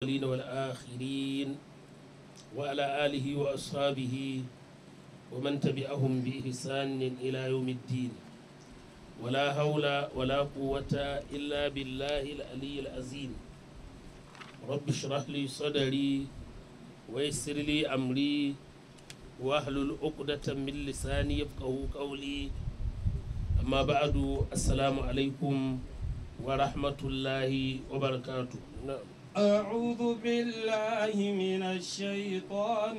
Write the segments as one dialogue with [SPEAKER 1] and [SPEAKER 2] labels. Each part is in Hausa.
[SPEAKER 1] الأولين والآخرين وعلى آله وأصحابه ومن تبعهم بإحسان إلى يوم الدين ولا حول ولا قوة إلا بالله العلي العظيم رب اشرح لي صدري ويسر لي أمري واحلل عقدة من لساني يفقه قولي أما بعد السلام عليكم ورحمة الله وبركاته نعم
[SPEAKER 2] أعوذ بالله من الشيطان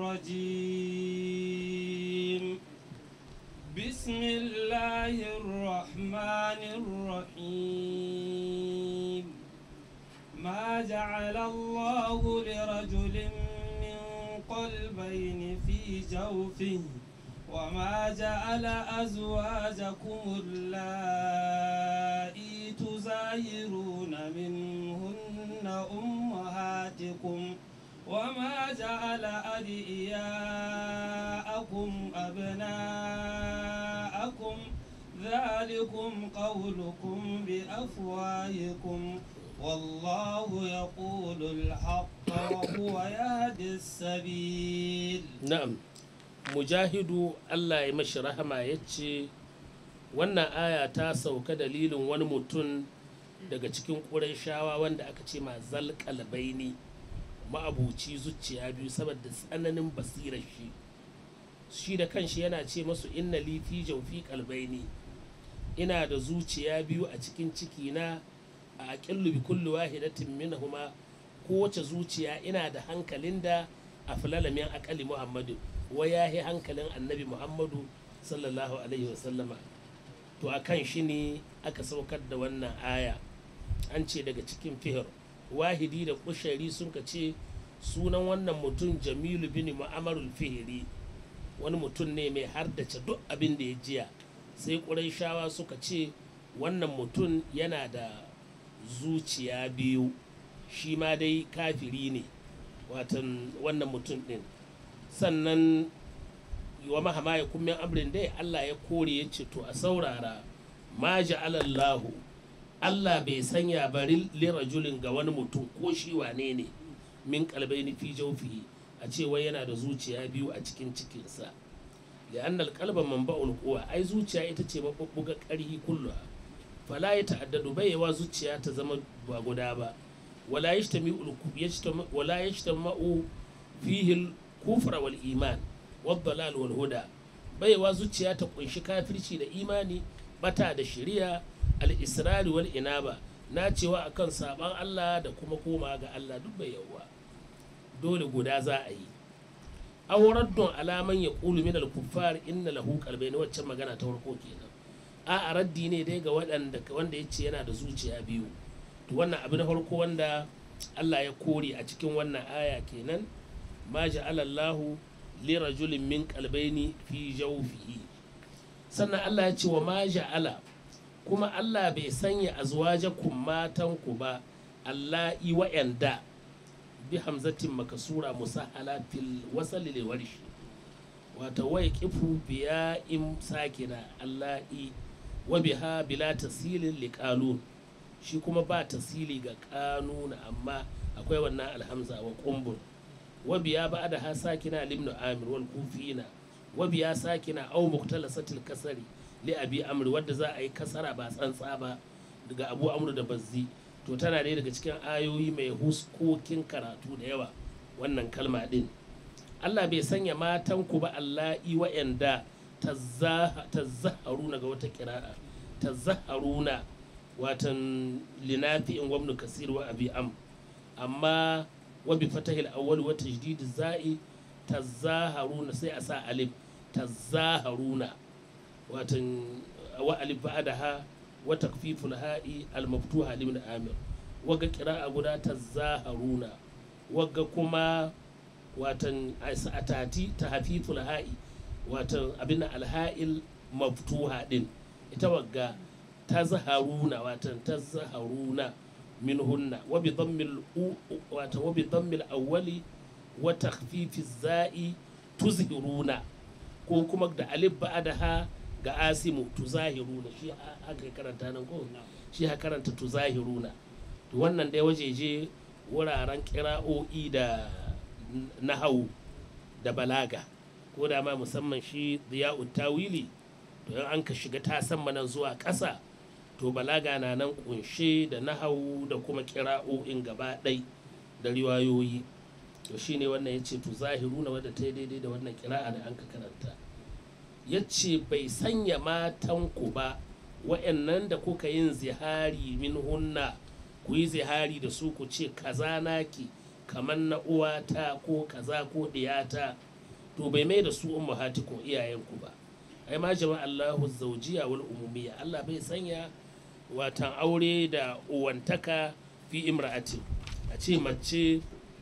[SPEAKER 2] الرجيم بسم الله الرحمن الرحيم ما جعل الله لرجل من قلبين في جوفه وما جعل أزواجكم اللائي تزايرون منهن أمهاتكم وما جعل أدعياءكم أبناءكم ذلكم قولكم بأفواهكم والله يقول الحق وهو يهدي السبيل
[SPEAKER 1] na'am mujahidu allah ya mashi rahama ya ce wannan aya ta sauka dalilin wani mutum daga cikin shawa wanda aka ce ma zalƙalbaini ma'abuci zuciya biyu saboda tsananin basirar shi shi da kanshi yana ce masu inna li fi jawfi qalbaini ina da zuciya biyu a cikin ciki na a aqillu bi kulli wahidatin minhuma kowace zuciya ina da hankalin da a filalamin akali muhammadu wa ya yi hankalin annabi muhammadu sallallahu alaihi wasallama to a kan shi ne aka saukar da wannan aya an ce daga cikin fihir wahidi da kushari sun ka ce sunan wannan mutum jamilu bin mu'amarul fihiri wani mutum ne mai hardace duk abin da ya jiya sai ƙurayshawa suka ce wannan mutum yana da zuciya biyu shi ma dai kafiri ne watan wannan mutum ɗin sannan wa mahama ya kummin amrin dai Allah ya kore ya ce to a saurara ma ja'alallahu Allah bai sanya bari lirajulin ga wani mutum ko shi wane ne min kalbaini fi jawfihi a ce wai yana da zuciya biyu a cikin cikinsa li'annal qalba manba'ul quwa ai zuciya ita ce mabubbuga ƙarhi kulluha fala ya ta'addadu bai yawa zuciya ta zama ba guda ba ولا يجتمع يجتمع ولا يجتمع فيه الكفر والإيمان والضلال والهدى baiwa zuciya ta kunshi kafirci da imani bata da shari'a al-israri wal inaba na cewa akan saban Allah da kuma koma ga Allah duk bai yawa dole guda za a yi awraddun alaman ya qulu min al-kuffar inna lahu qalbayn waccan magana ta farko kenan a raddi ne dai ga waɗanda wanda yace yana da zuciya biyu to wannan abu na farko wanda Allah ya kore a cikin wannan aya kenan ma ja'ala Allahu li rajulin min qalbayni fi jawfihi sannan Allah ya ce wa ma ja'ala kuma Allah bai sanya azwajakum matan ku ba Allah i wa'anda bi hamzatin makasura musahala fil wasal lil warshi wata wai kifu biya in sakina Allah i wa biha bila tasilin liqalun shi kuma ba tasiri ga kanuna amma akwai wannan alhamza wa kumbur wabiya ba da ha sakina limnu amir wal kufina wabiya sakina au muktalasatil kasari li abi amr wadda za a yi kasara ba tsantsa ba daga abu amr da bazzi to tana ɗaya daga cikin ayoyi mai huskokin karatu da yawa wannan kalma din Allah bai sanya matan ku ba Allah i wa'anda tazzaharuna ga wata kira'a tazzaharuna watan linafi in gwamnu kasir wa abi am amma wa bi fatahil awwal wa tajdid za'i tazaharuna sai a sa alif tazaharuna watan wa alif ba'daha wa takfiful ha'i al maftuha limin amir waga qira'a guda tazaharuna waga kuma watan atati tahfiful ha'i watan abin alha'il maftuha din ita wagga tazharuna watan tazharuna minhunna wa bi dhammil wata wa bi dhammil awwali wa takhfifi za'i tuzhiruna ko kuma da alif ba'daha ga asimu tuzahiruna shi haka karanta nan ko shi ha karanta tuzahiruna to wannan dai wajeje wuraren kira'o'i da nahawu da balaga ko da ma musamman shi ziya'u tawili to in an ka shiga ta sama nan zuwa ƙasa to balaga na nan kunshe da nahawu da kuma kira'o'in gaba ɗai da riwayoyi to shine wannan ya ce to zahiru na wadda ta yi daidai da wannan kira'a da an ka karanta ya ce bai sanya matanku ba wa'annan da kuka yin zihari min hunna ku yi zihari da su ku ce kaza naki kamar na uwata ko kaza ko ɗiyata to bai mai da su ummahatikum iyayenku ba ai ma jama'a Allahu zawjiya wal umumiyya Allah bai sanya watan aure da uwantaka fi imra'atin a ce mace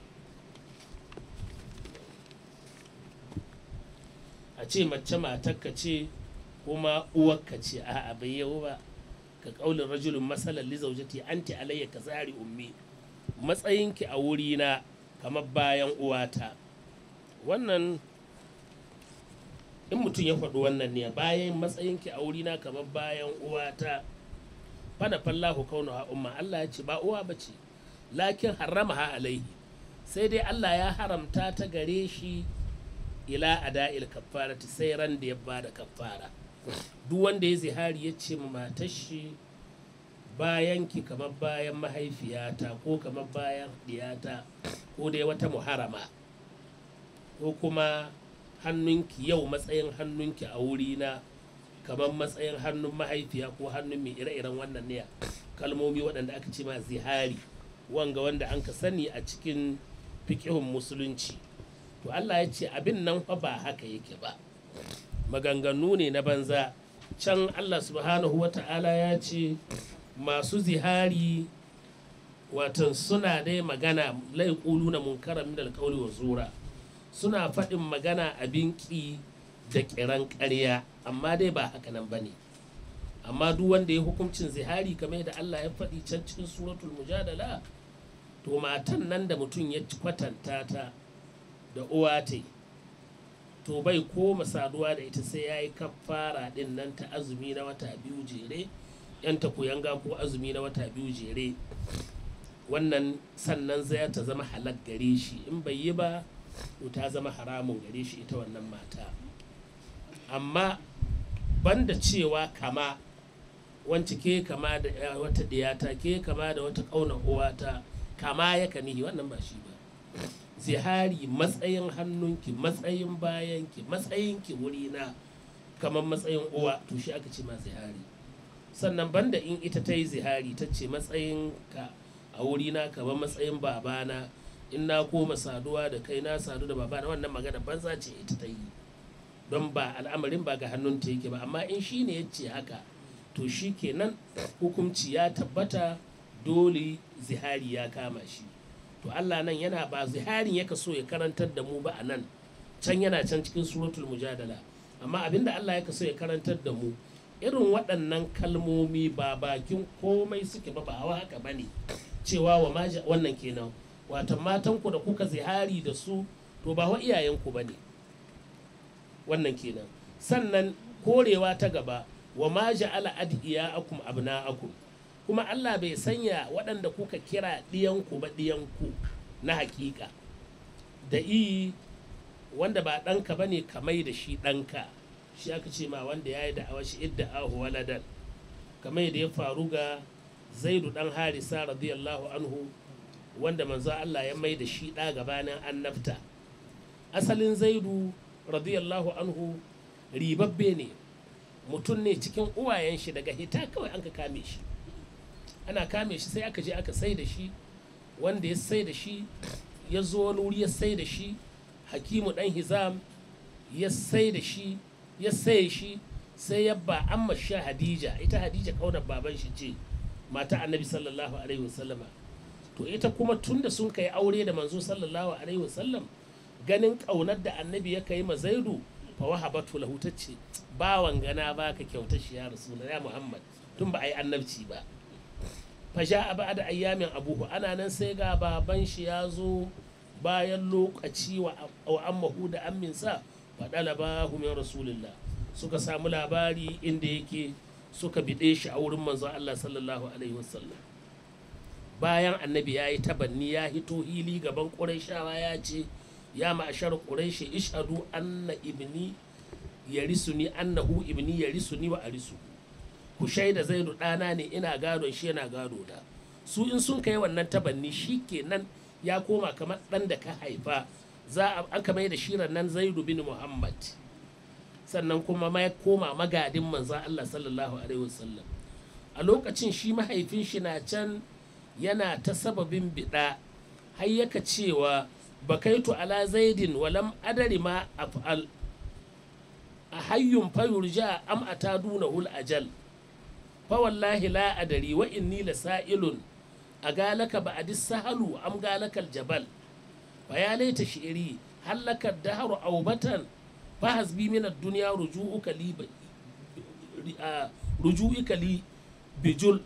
[SPEAKER 1] a ce mace matarka ce kuma uwarka ce a'a bai yau ba ka kaulin rajulun masalan li zaujati anti alayya ka zari ummi matsayinki a wurina kamar bayan uwata wannan in mutum ya faɗi wannan ne bayan matsayinki a wurina kamar bayan uwata fana fallahu kaunu ha umma Allah ya ce ba uwa ba ce lakin harama ha alaihi sai dai Allah ya haramta ta gare shi ila ada'il kaffarati sai ran da ya bada kaffara duk wanda ya zihari ya ce matar shi bayan ki kamar bayan mahaifiyata ko kamar bayan diyata ko dai wata muharama ko kuma hannunki yau matsayin hannunki a wurina kamar matsayin hannun mahaifiya ko hannun mai ire-iren wannan ne kalmomi waɗanda aka ce ma zihari wanga wanda an ka sani a cikin fikihun musulunci to Allah ya ce abin nan fa ba haka yake ba maganganu ne na banza can Allah subhanahu wa ta'ala ya ce masu zihari watan suna dai magana laikulu na munkara min alƙawli wa zura suna faɗin magana abin ƙi da ƙiran ƙarya amma dai ba haka nan bane amma duk wanda ya hukuncin zihari kamar da Allah ya faɗi can cikin suratul mujadala to matan nan da mutum ya kwatanta ta da uwa ta to bai koma saduwa da ita sai ya yi kafara din nan ta azumi na wata biyu jere yan ta yanga ko azumi na wata biyu jere wannan sannan zai ta zama halak gare shi in bai yi ba to ta zama haramun gare shi ita wannan mata amma banda cewa kama wance ke kama da wata diyata ke kama da wata ƙauna uwata kama ya kanihi wannan ba shi ba zihari matsayin hannunki matsayin bayanki matsayinki wurina kamar matsayin uwa to shi aka ce ma zihari sannan banda in ita ta yi zihari ta ce matsayin ka a wurina kamar matsayin babana in na koma saduwa da kai na sadu da babana wannan magana banza ce ita ta yi don ba al'amarin ba ga hannunta yake ba amma in shi ne ya ce haka to shi kenan hukunci ya tabbata dole zihari ya kama shi to Allah nan yana ba ziharin yaka so ya karantar da mu ba a nan can yana can cikin suratul mujadala amma abinda Allah yaka so ya karantar da mu irin waɗannan kalmomi ba bakin komai suke ba ba hawa haka bane cewa wa maja wannan kenan wata matanku da kuka zihari da su to ba wa iyayenku bane wannan kenan sannan korewa ta gaba wa ma ja'ala adiyakum abna'akum kuma Allah bai sanya waɗanda kuka kira ɗiyanku ba ɗiyanku na hakika da i wanda ba ɗanka ba ne kamai da shi ɗanka shi aka ce ma wanda ya yi da'awa shi idda ahu waladan kamar da ya faru ga zaidu ɗan harisa radiyallahu anhu wanda manzo Allah ya mai da shi ɗa gabanin annabta asalin zaidu radiyallahu anhu ribabbe ne mutum ne cikin uwayen shi daga hita kawai an ka kame shi ana kame shi sai aka je aka sai da shi wanda ya sai da shi ya zo wani wuri ya sai da shi hakimu dan hizam ya sai da shi ya sai shi sai ya ba amma sha hadija ita hadija kaunar baban shi ce mata annabi sallallahu alaihi wasallama to ita kuma tunda sun kai aure da manzo sallallahu alaihi wasallam ganin kaunar da annabi ya kai ma zaidu fa wahabatu lahu tace bawan gana baka kyauta shi ya rasulullah ya muhammad tun ba a yi annabci ba fa a ba da ayyamin abuhu ana nan sai ga baban shi ya zo bayan lokaci wa ammahu da amminsa fa dalabahu min rasulillah suka samu labari inda yake suka bide shi a wurin manzo Allah sallallahu alaihi wasallam bayan annabi ya yi tabanni ya hito hili gaban ƙurayshawa ya ce ya ma'ashar ƙurayshi ishadu anna ibni ya ni annahu ibni ya ni wa arisu ku shaida zaidu ɗana ne ina gadon shi yana gado da su in sun kai wannan tabanni shi kenan ya koma kamar ɗan da ka haifa za a aka mai da shirin nan zaidu bin muhammad sannan kuma ma ya koma magadin manzan allah sallallahu alaihi wasallam a lokacin shi mahaifin shi na can yana ta sababin biɗa har yaka cewa bakaitu ala zaidin walam adari ma af'al a hayyun fayurja am ataduna hul ajal fa wallahi la adari wa inni la sa'ilun a galaka ba a sahalu am galakal jabal fa ya laita shi'iri hallaka daharu aubatan fa hasbi min ad-dunya ruju'uka li ruju'uka li bijul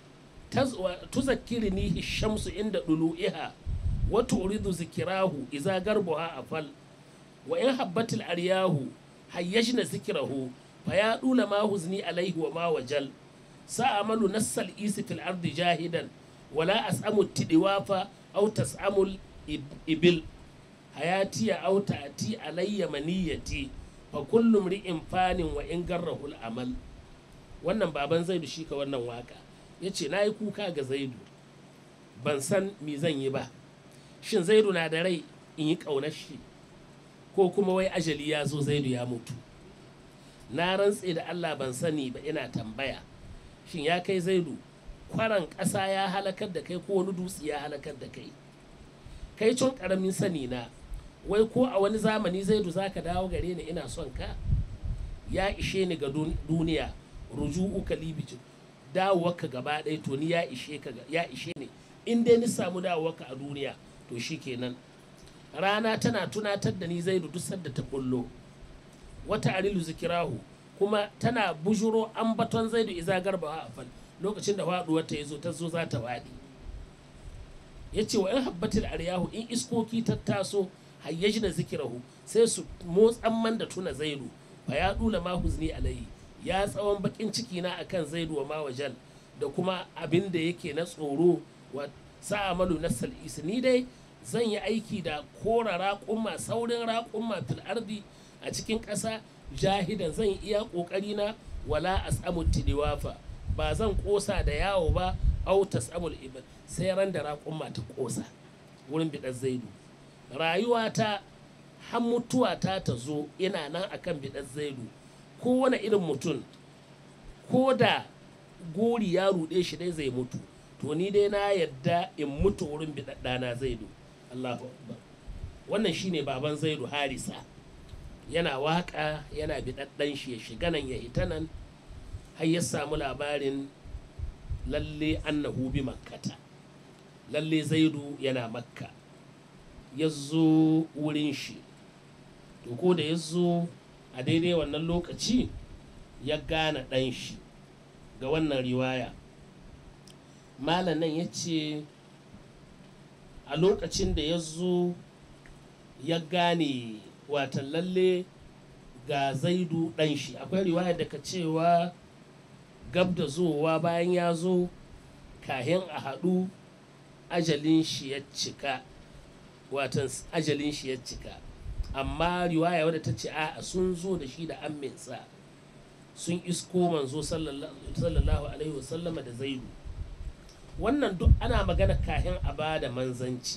[SPEAKER 1] tuzakkirni shamsu inda dulu'iha wa turidu zikirahu iza garbuha afal wa in habbatil aryahu hayyajna zikrahu fa ya dula ma huzni alaihi wa ma wajal sa'amalu nassal isi fil ardi jahidan wala as'amu tidiwafa aw tas'amul ibil hayatiya aw ta'ti alayya maniyati fa kullu mri'in fanin wa in garrahu al amal wannan baban zaidu shi ka wannan waka yace nayi kuka ga zaidu ban san me zan yi ba shin zaidu na da rai in yi ƙaunar shi ko kuma wai ajali ya zo zaidu ya mutu na rantse da allah ban sani ba ina tambaya shin ya kai zaidu kwaran ƙasa ya halakar da kai ko wani dutse ya halakar da kai kai cin ƙaramin sani na wai ko a wani zamani zaidu za ka dawo gare ni ina son ka ya ishe ni ga duniya ruju'u kalibijin dawowarka gaba ɗaya to ni ya ishe ka ya ishe ni in dai ni samu dawowarka a duniya to shi kenan rana tana tunatar da ni zaidu duk sadda ta bullo wata arilu zikirahu kuma tana bujuro ambaton zaidu iza garba a fal lokacin da faduwar ta yazo ta zo za ta wadi yace wa in habbatil aryahu in iskoki ta taso hayyajna zikirahu sai su motsan man da tuna zaidu fa ya dula ma huzni alayhi ya tsawon bakin ciki na akan zaidu wa mawajal da kuma abin da yake na tsoro wa sa'amalu nasal ni dai zan yi aiki da kora raƙumma saurin raƙumma fil ardi a cikin ƙasa jahidan zan iya ƙoƙari na wala as'amu tidiwafa ba zan ƙosa da yawo ba au tas'amul ibad sai ran da raƙumma ta ƙosa wurin biɗar zaidu rayuwata har mutuwa ta ta zo ina nan akan biɗar zaidu kowane irin mutum ko da gori ya ruɗe shi dai zai mutu to ni dai na yadda in mutu wurin biɗaɗɗana zaidu Allahu Akbar wannan shine baban zaidu harisa yana waka yana biɗaɗɗan shi ya shiga nan ya hita nan har ya samu labarin lalle annahu bi makkata lalle zaidu yana makka ya zo wurin shi to ko da ya zo a daidai wannan lokaci ya gane ɗan shi ga wannan riwaya malam nan ya ce a lokacin da ya zo ya gane watan lalle ga zaidu ɗan shi akwai riwaya daga cewa gab da zowa bayan ya zo kahin a haɗu ajalin shi ya cika watan ajalin shi ya cika amma riwaya wadda ta ce a sun zo da shi da amminsa sun isko manzo sallallahu alaihi wasallama da zaidu wannan duk ana magana kahin a ba da manzanci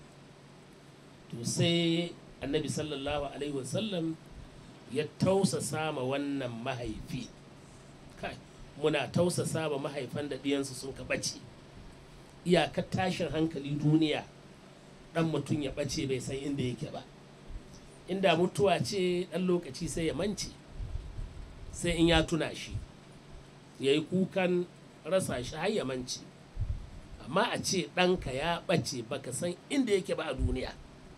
[SPEAKER 1] to sai annabi sallallahu alaihi wasallam ya tausasa ma wannan mahaifi kai muna tausasa ma mahaifan da ɗiyansu sun ka ɓace iyakar tashin hankali duniya ɗan mutum ya ɓace bai san inda yake ba inda mutuwa ce ɗan lokaci sai ya mance sai in ya tuna shi ya yi kukan rasa shi har ya mance amma a ce ɗanka ya ɓace baka san inda yake ba a duniya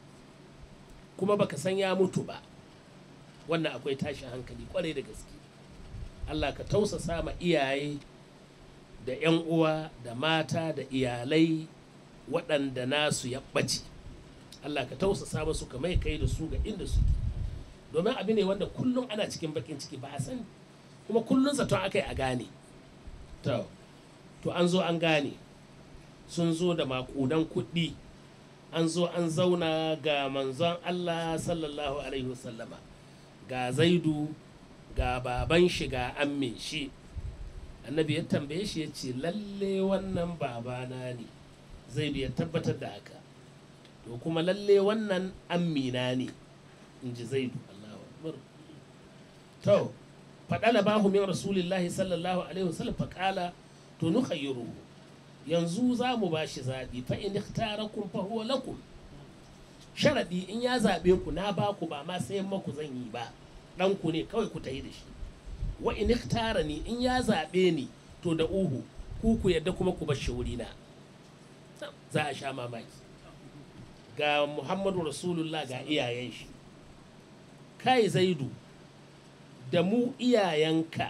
[SPEAKER 1] kuma baka san ya mutu ba wannan akwai tashin hankali kwarai da gaske allah ka tausasa ma iyaye da 'yan uwa da mata da iyalai waɗanda nasu ya ɓace allah ka tausasa masu ka mai kai da su ga inda suke domin abu ne wanda kullum ana cikin bakin ciki ba a sani kuma kullum zaton aka yi a gane to an zo an gane sun zo da makudan kuɗi an zo an zauna ga manzon Allah sallallahu alaihi wasallama ga zaidu ga baban shi ga amme shi annabi ya tambaye shi ya ce lalle wannan babana ne zaidu ya tabbatar da haka to kuma lalle wannan ammina ne in ji zaidu Allahu akbar to faɗala bahu min rasulillahi sallallahu alaihi wasallam faƙala to nukhayyiruhu yanzu za mu ba shi zaɓi fa in ikhtarakum fa huwa lakum sharaɗi in ya zaɓe ku na ba ku ba ma sayan maku zan yi ba ɗan ku ne kawai ku tayi da shi wa in ni in ya zaɓe ni to da uhu ku ku yadda kuma ku bar shi wuri na za a sha mamaki ga muhammadu rasulullah ga iyayen shi kai zaidu da mu iyayenka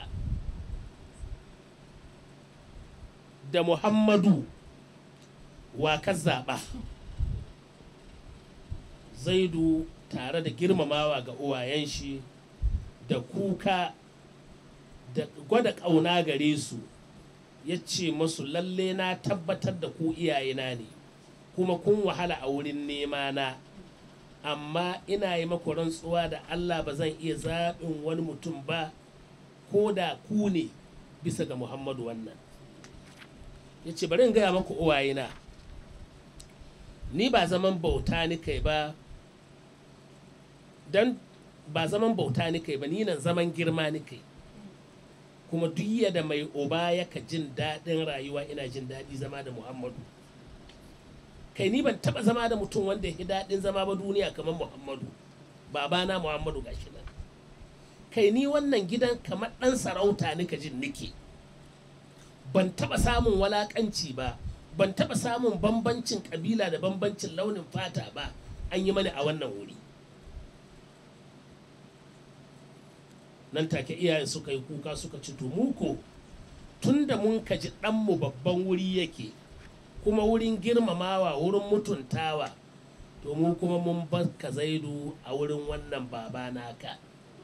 [SPEAKER 1] da muhammadu wa ka zaɓa zaidu tare da girmamawa ga uwayen shi da kuka da gwada ƙauna gare su ya ce masu lalle na tabbatar da ku iyayena ne kuma kun wahala a wurin nema na amma ina yi maku rantsuwa da allah ba zan iya zaɓin wani mutum ba ko da ku ne bisa ga muhammadu wannan ya ce bari in gaya maku uwayena ni ba zaman bauta ni kai ba don ba zaman bauta ni kai ba ni nan zaman girma ni kai kuma duk da mai uba yaka jin daɗin rayuwa ina jin daɗi zama da muhammadu kai ni ban taɓa zama da mutum wanda ya daɗin zama ba duniya kamar muhammadu babana muhammadu gashi nan kai ni wannan gidan kamar ɗan sarauta nika jin nike ban taɓa samun walaƙanci ba ban taɓa samun bambancin ƙabila da bambancin launin fata ba an yi mani a wannan wuri nan take iyayen suka yi kuka suka ci muko tun da mun kaji ɗanmu babban wuri yake kuma wurin girmamawa wurin mutuntawa to mu kuma mun ka zaidu a wurin wannan baba naka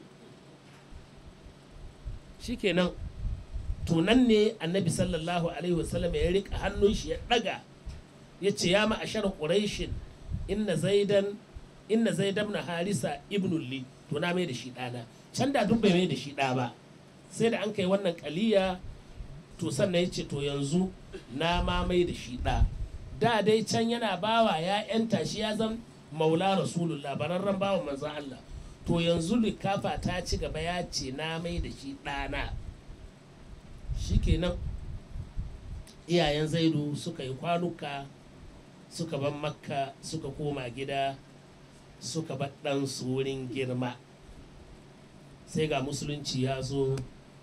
[SPEAKER 1] shikenan to nan ne annabi sallallahu alaihi wasallam ya rika hannun shi ya ɗaga ya ce ya ma'ashar ƙuraishin inna zaidan inna zaidan na harisa ibnulli to na mai da shi ɗana can da duk bai mai da shi ɗa ba sai da an kai wannan kaliya to sannan ya ce to yanzu na ma mai da shi ɗa da dai can yana bawa ya yanta shi ya zan maula rasulullah bararren bawa manzan Allah to yanzu likafa ta ci gaba ya ce na mai da shi ɗana shikenan iyayen zaidu suka yi kwanuka suka ban makka suka koma gida suka bar ɗansu wurin girma sai ga musulunci ya zo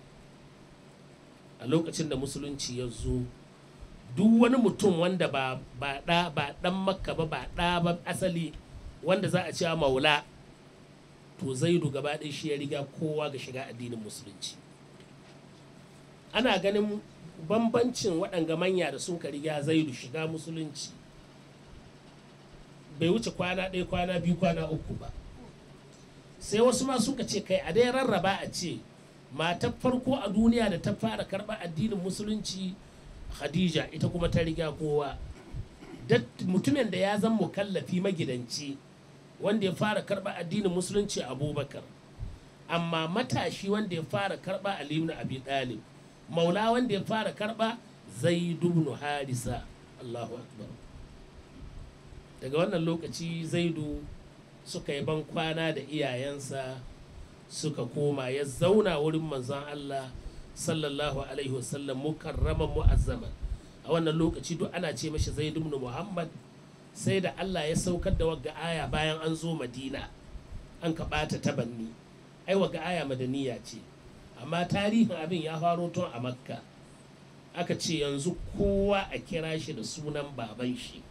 [SPEAKER 1] a lokacin da musulunci ya zo duk wani mutum wanda ba ɗa ba ɗan makka ba ba ɗa ba asali wanda za a cewa maula to zaidu gaba ɗaya shi ya riga kowa ga shiga addinin musulunci ana ganin bambancin waɗanga manya da sun ka riga zaidu shiga musulunci bai wuce kwana ɗaya kwana biyu kwana uku ba sai wasu ma suka ce kai a dai rarraba a ce matar farko a duniya da ta fara karɓar addinin musulunci khadija ita kuma ta riga kowa mutumin da ya zan mukallafi magidanci wanda ya fara karɓar addinin musulunci abubakar amma matashi wanda ya fara karɓa ali ibn abi talib maula wanda ya fara karɓa zaid ibn harisa allahu akbar daga wannan lokaci zaidu suka yi ban kwana da iyayensa suka koma ya zauna wurin manzon Allah sallallahu alaihi wasallam mukarraman mu'azzaman a wannan lokaci duk ana ce mashi zaid ibn muhammad sai da Allah ya saukar da wagga aya bayan an zo madina an ka bata tabanni ai wagga aya madaniya ce amma tarihin abin ya faro tun a makka aka ce yanzu kowa a kira shi da sunan baban shi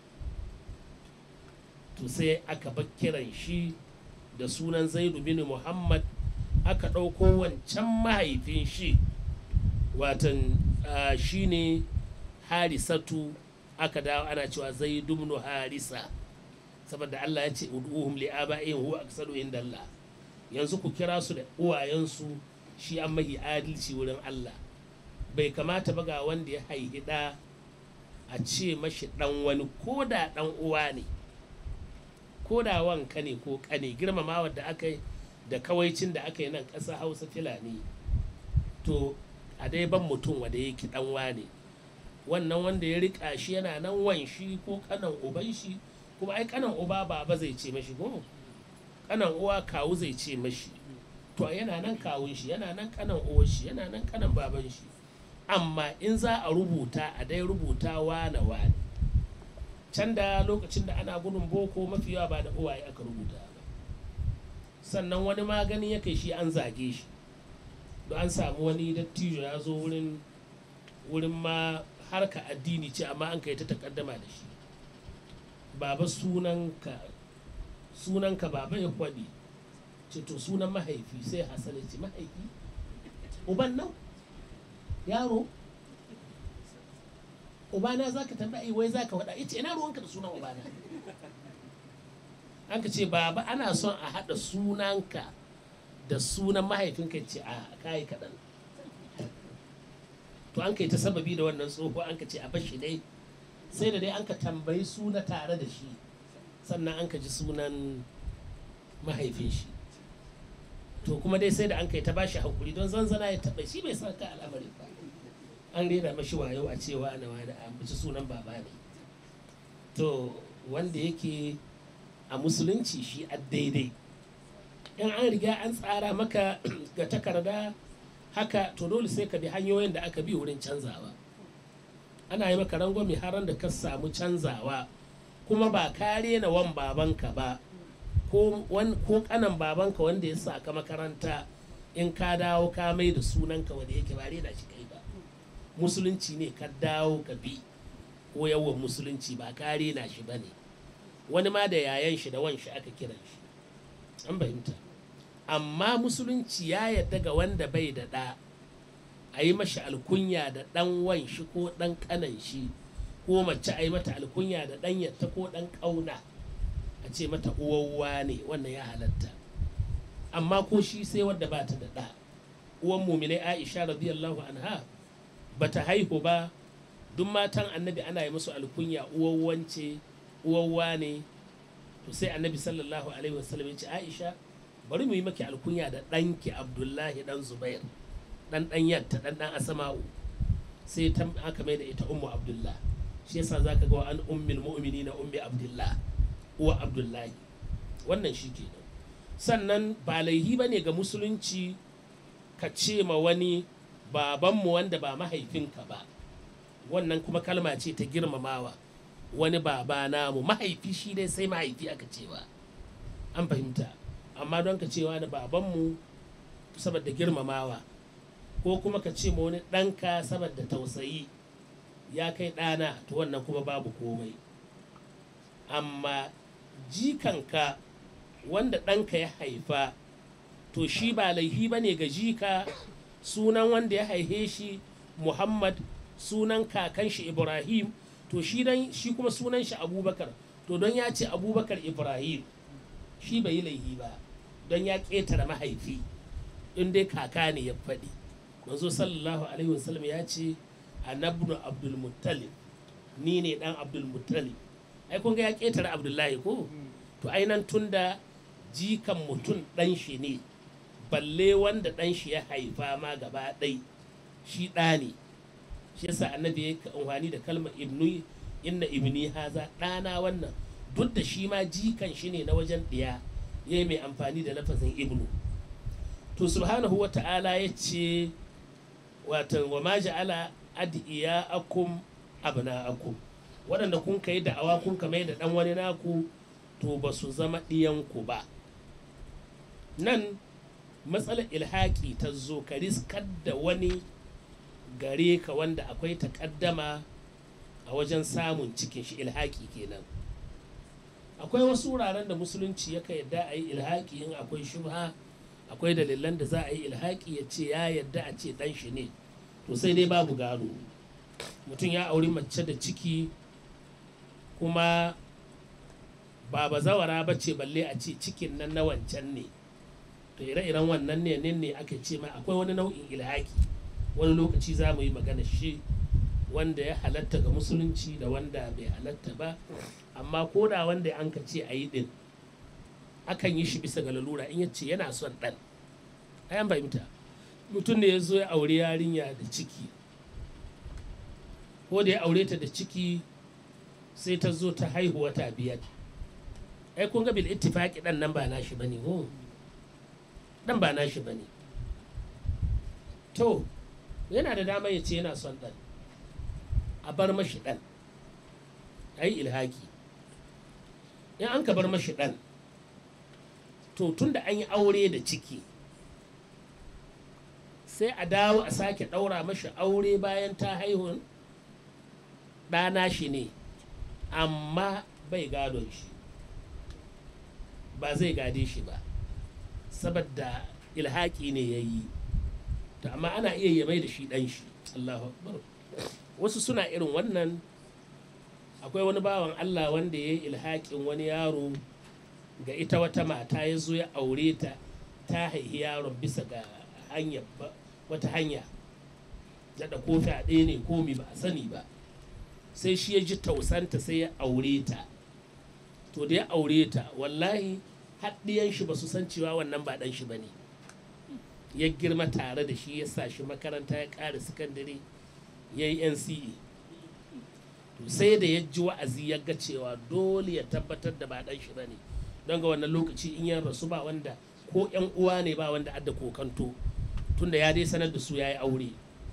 [SPEAKER 1] to sai aka bar kiran shi da sunan zaidu bin muhammad aka ɗauko wancan mahaifin shi watan shi ne harisatu aka dawo ana cewa zaidu bin harisa saboda allah ya ce ud'uhum li aba'ihim huwa aksaru inda allah yanzu ku kira su da uwayensu shi an mahi adalci wurin allah bai kamata ba ga wanda ya haihi ɗa a ce mashi ɗan wani ko da ɗan uwa ne ko da wanka ne ko ƙane girmamawa da aka yi da kawaicin da aka yi nan ƙasa hausa filani to a dai ban mutum wanda yake ɗan wane wannan wanda ya riƙa shi yana nan wan shi ko ƙanan uban shi kuma ai ƙanan uba baba zai ce mashi ko ƙanan uwa kawu zai ce mashi to yana nan kawun shi yana nan ƙanan uwar shi yana nan ƙanan baban shi amma in za a rubuta a dai rubuta wane wane can da lokacin da ana gudun boko mafi yawa ba da uwaye aka rubuta ba sannan wani magani ya kai shi an zage shi don an samu wani dattijo ya zo wurin wurin ma harka addini ce amma an kai ta takaddama da shi baba sunanka sunanka baba ya kwaɗi ce to sunan mahaifi sai hassan ya ce mahaifi uban nan yaro ubana za ka tambayi wai za ka faɗa ita ina ruwanka da sunan ubana an ka ce baba ana son a haɗa sunanka da sunan mahaifinka ce a kayi kaɗan to an kai ta sababi da wannan tsoho an ka ce a bashi dai sai da dai an ka tambayi suna tare da shi sannan an ka ji sunan mahaifin shi to kuma dai sai da an kai ta bashi hakuri don zanzana ya taɓa shi bai san ka al'amarin ba an rera mashi wayo a cewa ana wani a ambaci sunan baba ne to wanda yake a musulunci shi a daidai in an riga an tsara maka ga takarda haka to dole sai ka bi hanyoyin da aka bi wurin canzawa ana yi maka rangwame har da ka samu canzawa kuma ba kare na wan babanka ba ko kanan babanka wanda ya sa ka makaranta in ka dawo ka mai da sunanka wanda yake ba da shi kai ba musulunci ne ka dawo ka bi ko yawan musulunci ba kare na shi ba ne wani ma da yayan shi da wan shi aka kiran shi an fahimta amma musulunci ya yadda ga wanda bai da ɗa a yi mashi alkunya da ɗan wan shi ko ɗan ƙanan shi ko mace a yi mata alkunya da ɗan yatta ko ɗan ƙauna a ce mata uwawwa ne wannan ya halatta amma ko shi sai wadda ba ta da ɗa uwan muminai aisha radiyallahu anha ba ta haihu ba duk matan annabi ana yi musu alkunya uwawwance uwawwa ne to sai annabi sallallahu alaihi wasallam ya ce aisha bari mu yi maki alkunya da ɗanki abdullahi ɗan zubair ɗan ɗan yatta ɗan ɗan asama'u sai ta aka mai da ita ummu abdullah shi yasa zaka ga an ummul mu'minina ummi abdullah uwa abdullahi wannan shi kenan sannan ba laihi ba ne ga musulunci ka ce ma wani babanmu wanda ba mahaifinka ba wannan kuma kalma ce ta girmamawa wani baba namu mahaifi shi dai sai mahaifi aka cewa an fahimta amma don ka cewa da babanmu saboda girmamawa ko kuma ka ce ma wani ɗanka saboda tausayi ya kai ɗana to wannan kuma babu komai amma jikanka wanda ɗanka ya haifa to shi ba laihi ba ne ga jika sunan wanda ya haife shi muhammad sunan kakan shi ibrahim to shi dan shi kuma sunan shi abubakar to don ya ce abubakar ibrahim shi bai yi laihi ba don ya ƙetare mahaifi in dai kaka ne ya faɗi manzo sallallahu alaihi wasallam ya ce anabnu abdul muttalib ni ne dan abdul muttalib ai kun ga ya ƙetare abdullahi ko to ainan tunda jikan mutum ɗan shi ne balle wanda ɗan shi ya haifa ma gaba ɗai shi ɗa ne shi yasa annabi ya yi amfani da kalmar ibnu inna ibni haza ɗana wannan duk da shi ma jikan shi ne na wajen ɗiya ya yi mai amfani da lafazin ibnu to subhanahu wa ta'ala ya ce watan wa ma ja'ala adiya akum abna akum waɗanda kun kai da'awa kun kamar da ɗan wani naku to ba su zama ɗiyanku ba nan matsalar ilhaƙi ta zo ka riskar da wani gare ka wanda akwai takaddama a wajen samun cikin shi ilhaƙi kenan akwai wasu wuraren da musulunci yaka yadda a yi ilhaƙi in akwai shubha akwai dalilan da za a yi ilhaƙi ya ce ya yadda a ce ɗan shi ne to sai dai babu gado mutum ya auri mace da ciki kuma ba bazawara ba ce balle a ce cikin nan na wancan ne to ire-iren wannan ne ne aka ce ma akwai wani nau'in ilhaki wani lokaci za mu yi magana shi wanda ya halatta ga musulunci da wanda bai halatta ba amma ko da wanda an ka ce a yi din akan yi shi bisa ga lalura in ya ce yana son ɗan ayan fahimta mutum ne ya zo ya aure yarinya da ciki ko da ya aure ta da ciki sai ta zo ta haihu wata biyar ai kun ga bil ittifaqi dan nan ba nashi bane ko dan ba nashi bane to yana da dama ya ce yana son dan a bar mashi dan ai ilhaki in an ka bar mashi dan to tunda an yi aure da ciki sai a dawo a sake ɗaura mashi aure bayan ta haihu ɗana shi ne amma bai gadon shi ba zai gade shi ba saboda ilhaki ne ya yi to amma ana iya ya mai da shi ɗan shi Allahu akbar wasu suna irin wannan akwai wani bawan Allah wanda ya yi ilhakin wani yaro ga ita wata mata ya zo ya aure ta ta haihi yaron bisa ga hanya wata hanya da kofi a ɗaya ne komi ba a sani ba sai shi ya ji tausanta sai ya aure ta to da ya aure ta wallahi haɗiyan shi ba su san cewa wannan ba ɗan shi ba ne ya girma tare da shi ya sa shi makaranta ya ƙara sakandare ya yi nce to sai da ya ji wa'azi ya ga cewa dole ya tabbatar da ba ɗan shi ba ne don ga wannan lokaci in ya rasu ba wanda ko yan uwa ne ba wanda adda kokanto tunda ya dai sanar da su ya yi aure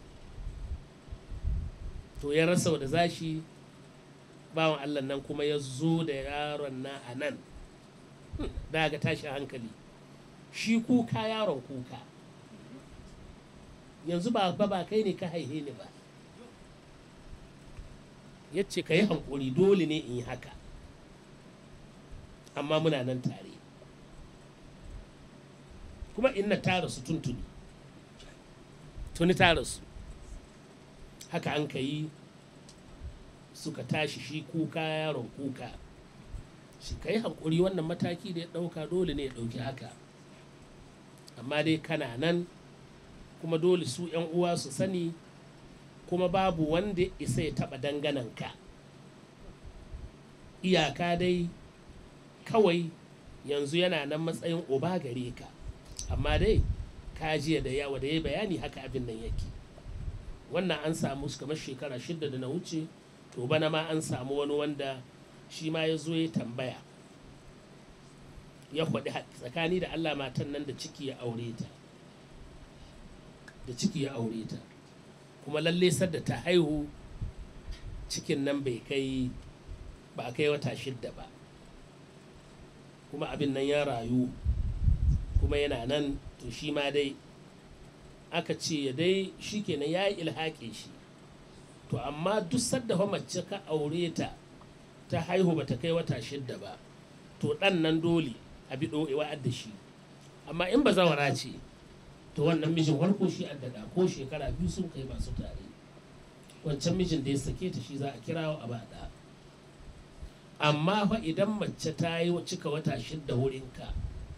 [SPEAKER 1] to ya rasa da zashi bawan allah nan kuma ya zo da yaron na a nan daga tashi hankali shi kuka yaron kuka yanzu ba ba kai ne ka haihe ni ba ya ce ka yi hankuri dole ne in yi haka amma muna nan tare kuma inna ta rasu tuntuni tuni ta rasu haka an ka yi suka tashi shi kuka yaron kuka shi ka yi hankuri wannan mataki da ya ɗauka dole ne ya ɗauki haka amma dai kana nan kuma dole su 'yan uwa su sani kuma babu wanda isa ya taɓa dangananka iyaka dai kawai yanzu yana nan matsayin uba gare ka amma dai ka jiya da yawa da ya bayani haka abin nan yake wannan an samu kamar shekara shidda da na wuce to bana ma an samu wani wanda shi ma ya zo ya tambaya ya kwaɗi tsakani da allah matan nan da ciki ya aure ta da ciki ya aure ta kuma lalle sadda ta haihu cikin nan bai kai ba kai wata shidda ba kuma abin nan ya rayu kuma yana nan to shi ma dai aka ce ya dai shi kenan ya yi ilhaƙe shi to amma duk sadda fa mace ka aure ta ta haihu ba ta kai wata shidda ba to ɗan nan dole a bi ɗo'ewa da shi amma in ba zawara ce to wannan mijin farko shi addada ko shekara biyu sun kai masu tare wancan mijin da ya sake ta shi za a kirawo a bada amma fa idan mace ta yi cika wata shidda wurinka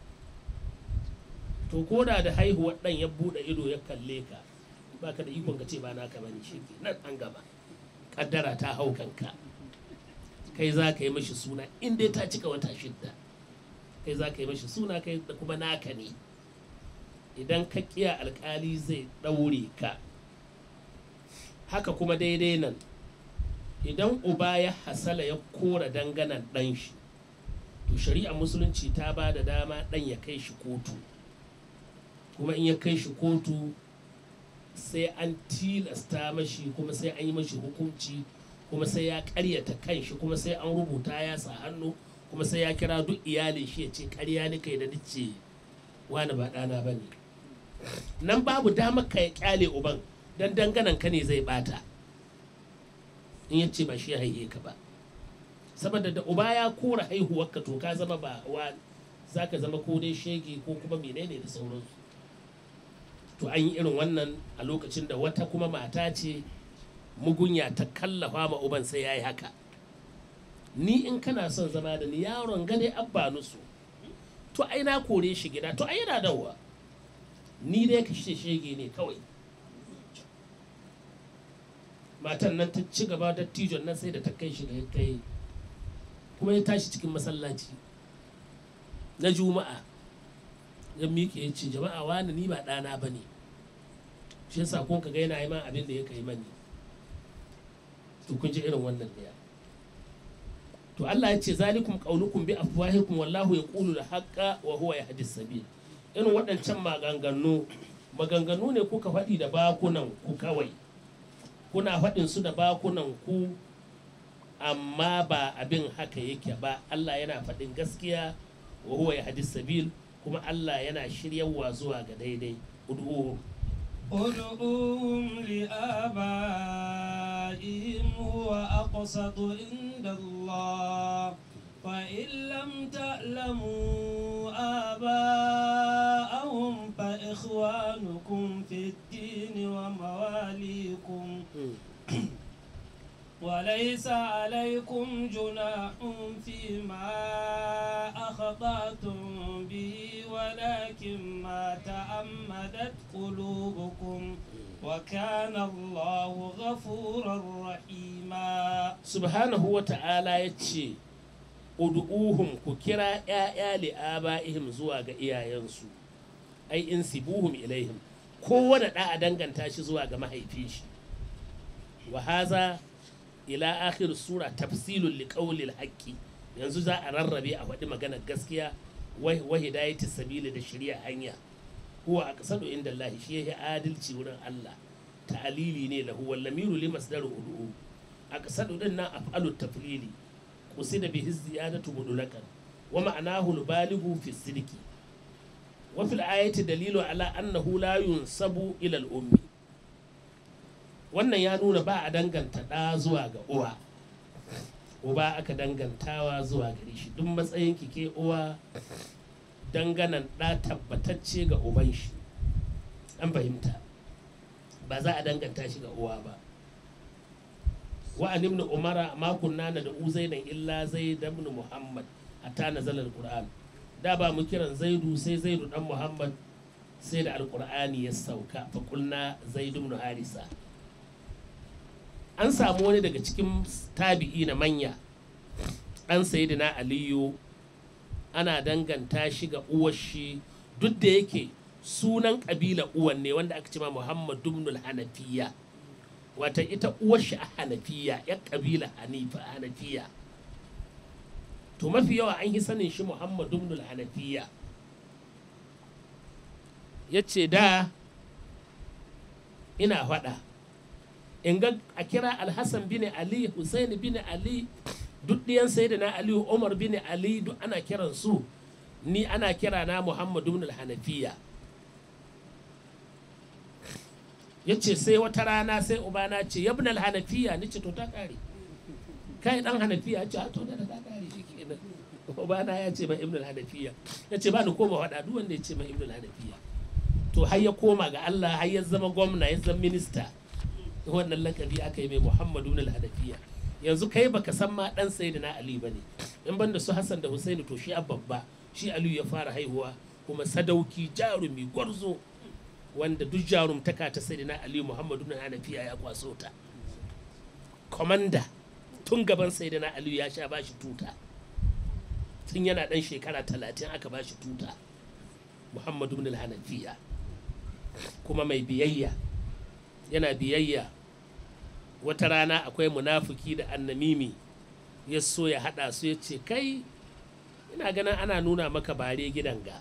[SPEAKER 1] to ko da da haihuwar ɗan ya buɗe ido ya kalle ka baka da ikon ka ce ba naka bane shi ke nan an gaba kaddara ta hau kanka kai za ka yi mashi suna in dai ta cika wata shidda kai za ka yi mashi suna kai da kuma naka ne idan ka kiya alkali zai ɗaure ka haka kuma daidai nan idan uba ya hasala ya kora danganan ɗan shi to shari'ar musulunci ta ba da dama ɗan ya kai shi kotu kuma in ya kai shi kotu sai an tilasta mashi kuma sai an yi mashi hukunci kuma sai ya karyata kanshi kuma sai an rubuta ya sa hannu kuma sai ya kira duk iyalin shi ya ce karya ni kai da nice wani ba ɗana ba ne nan babu dama ka ya kyale uban don danganan ka ne zai bata in ya ce ba shi haihe ka ba saboda da uba ya kora haihuwarka to ka zama ba wa za ka zama ko dai shege ko kuma menene da sauransu to an yi irin wannan a lokacin da wata kuma mata ce mugunya ta kallafa ma uban sai ya yi haka ni in kana son zama da ni yaron gane abba nusu to ai na kore shi gida to ai yana dawowa ni dai ka shege ne kawai matan nan ta ci gaba da tijon nan sai da ta kai shi da ya kai kuma ya tashi cikin masallaci na juma'a ya miƙe ya ce jama'a wani ni ba ɗana ba ne shi yasa kun ka ga yana yi man abin da ya kai mani to kun ji irin wannan ɗaya to Allah ya ce zalikum qaulukum bi afwahikum wallahu yaqulu al-haqqa wa huwa yahdi sabil irin waɗancan maganganu maganganu ne kuka faɗi da bakunan ku kawai kuna faɗin su da bakunan ku amma ba abin haka yake ba Allah yana faɗin gaskiya wa huwa yahdi sabil kuma Allah yana shiryawa zuwa ga daidai ud'uhu
[SPEAKER 2] ادعوهم لآبائهم هو أقسط عند الله فإن لم تعلموا آباءهم فإخوانكم في الدين ومواليكم وليس عليكم جناح فيما أخطأتم به ولكن ما تأمدت قلوبكم وكان الله غفورا رحيما
[SPEAKER 1] subhanahu wa ta'ala ya ce ud'uhum ku kira ‘ya'ya li'aba'ihim zuwa ga iyayensu ai in sibuhum ilaihim kowane ɗa a danganta shi zuwa ga mahaifin shi wa haza ila akhir sura tafsilun liqawlil haqqi yanzu za a rarrabe a faɗi maganar gaskiya wa hidayati sabili da shirya hanya huwa aqsadu inda Allah shi yake adalci wurin Allah ta'alili ne lahu wal lamiru li masdaru ud'u aqsadu din nan af'alu taflili qusida bihi ziyadatu mudulakan wa ma'anahu al-balighu fi sidqi wa fil ayati dalilu ala annahu la yunsabu ila al-ummi wannan ya nuna ba a danganta ɗa zuwa ga uwa uba aka dangantawa zuwa gare shi duk matsayin ke uwa danganan ɗa tabbatacce ga uban shi an fahimta ba za a danganta shi ga uwa ba wa an ibn umara ma kunna na da uzainan illa zaid ibn muhammad hatta nazala alquran da ba mu kiran zaidu sai zaidu dan muhammad sai da alqur'ani ya sauka fa kulna zaid ibn harisa an samu wani daga cikin tabi'i na manya ɗan sayidina aliyu ana danganta shi ga uwar shi duk da yake sunan ƙabila uwan ne wanda aka ce ma muhammad dumnul hanafiya wata ita uwar shi a hanafiya ya ƙabila hanafiya to mafi yawa an yi sanin shi muhammad dumnul hanafiya ya ce da ina faɗa in ga a kira alhassan bin ali hussein bin ali duk ɗiyan sayyidina ali umar bin ali duk ana kiran su ni ana kira na muhammadu bin hanafiya ya ce sai wata rana sai ubana ce ya bin hanafiya ni ce to ta kare kai dan hanafiya ce to da ta kare shi kenan ubana ya ce ma ibn hanafiya ya ce ba ni koma faɗa duk wanda ya ce ma ibn hanafiya to har ya koma ga Allah har ya zama gwamna ya zama minista wannan lakabi aka yi mai muhammadu na hanafiya yanzu kai baka san ma dan sayyidina ali bane in banda su hassan da husaini to shi a babba shi aliyu ya fara haihuwa kuma sadauki jarumi gwarzo wanda duk jarumtaka ta sayyidina ali muhammadu na hanafiya ya kwaso ta komanda tun gaban sayyidina aliyu ya sha bashi tuta tun yana dan shekara talatin aka bashi tuta muhammadu na hanafiya kuma mai biyayya yana biyayya wata rana akwai munafuki da annamimi ya so ya haɗa su ya ce kai ina ganin ana nuna maka bare gidan ga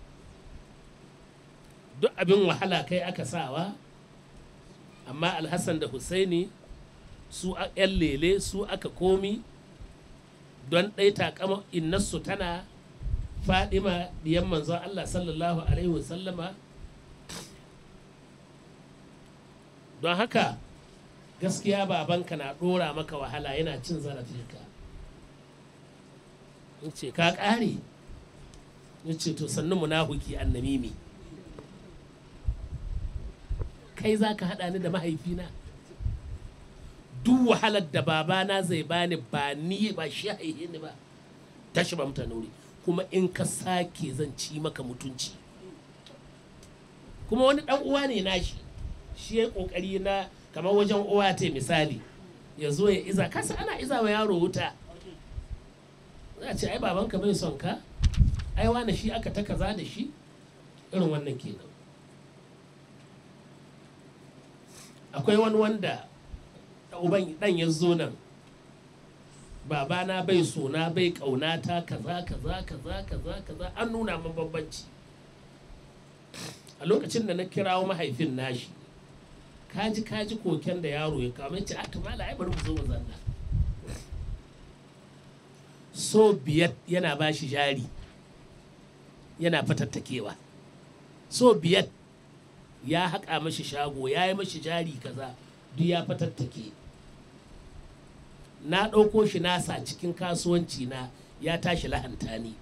[SPEAKER 1] duk abin wahala kai aka sawa amma alhassan da husaini su a yan lele su aka komi don ɗai takama innarsu tana fadima diyan manzon allah sallallahu alaihi wasallama don haka gaskiya babanka na ɗora maka wahala yana cin zarafinka in ce ka ƙare in ce to sannu munafuki annamimi kai za ka haɗa ni da mahaifina duk wahalar da babana zai bani ba ni ba shi haihe ni ba tashi ba mutane wuri kuma in ka sake zan ci maka mutunci kuma wani ɗan uwa ne nashi shi ya kokari na kamar wajen uwa ta misali ya zo ya iza kasa ana iza wa yaro wuta za a ce ai babanka bai son ka ai wani shi aka ta kaza da shi irin wannan kenan akwai wani wanda uban dan ya zo nan babana bai sona bai kaunata kaza kaza kaza kaza kaza an nuna min bambanci a lokacin da na kirawo mahaifin nashi kaji kaji koken da yaro ya kawo ce a tumala ai bari mu zo mu zanna so biyar yana ba shi jari yana fatattakewa so biyar ya haƙa mashi shago ya yi mashi jari kaza duk ya fatattake na ɗauko shi nasa cikin kasuwanci na ya tashi lahanta ni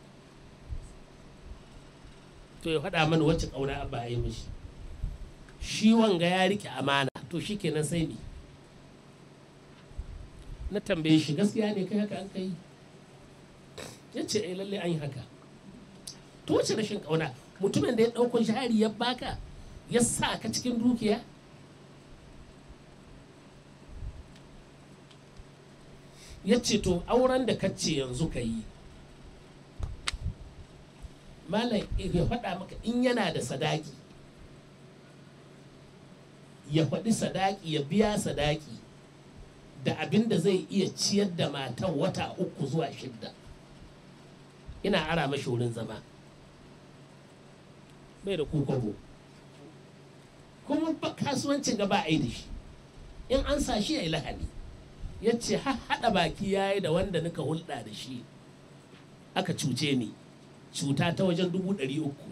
[SPEAKER 1] to ya faɗa mana wacce ƙauna ba a yi mashi shi wanga ya riƙe amana to shi kenan sai ne na tambaye shi gaskiya ne kai haka an kai ya ce ai lalle an yi haka to wace rashin ƙauna mutumin da ya ɗauko jari ya baka ya sa ka cikin dukiya ya ce to auren da kace yanzu ka yi malam ya faɗa maka in yana da sadaki ya faɗi sadaki ya biya sadaki da abin da zai iya ciyar da matan wata uku zuwa shidda ina ara mashi wurin zama bai da kukwabo kuma kasuwancin gaba a yi da shi in an sa shi ya yi lahani ya ce haɗa baki ya yi da wanda nika hulɗa da shi aka cuce ni cuta ta wajen dubu ɗari uku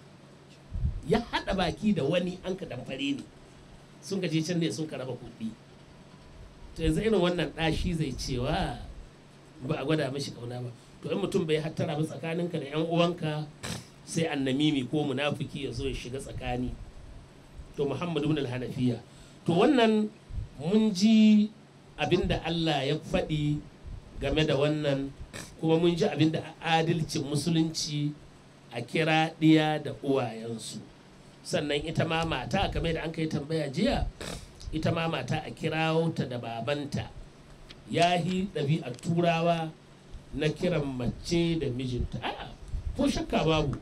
[SPEAKER 1] ya haɗa baki da wani an ka damfare ni sun ka je can ne sun ka raba kuɗi to yanzu irin wannan ɗashi zai cewa ba a gwada mashi kauna ba to in mutum bai hattara ba tsakaninka da 'yan uwanka sai annamimi ko munafiki ya zo ya shiga tsakani to muhammadu bin hanafiya to wannan mun ji abinda Allah ya faɗi game da wannan kuma mun ji abinda adalcin musulunci a kira ɗiya da uwayensu sannan ita ma mata kamar da an kai tambaya jiya ita ma mata a kirawo ta da babanta ya yi ɗabi'ar turawa na kiran mace da mijinta a ko shakka babu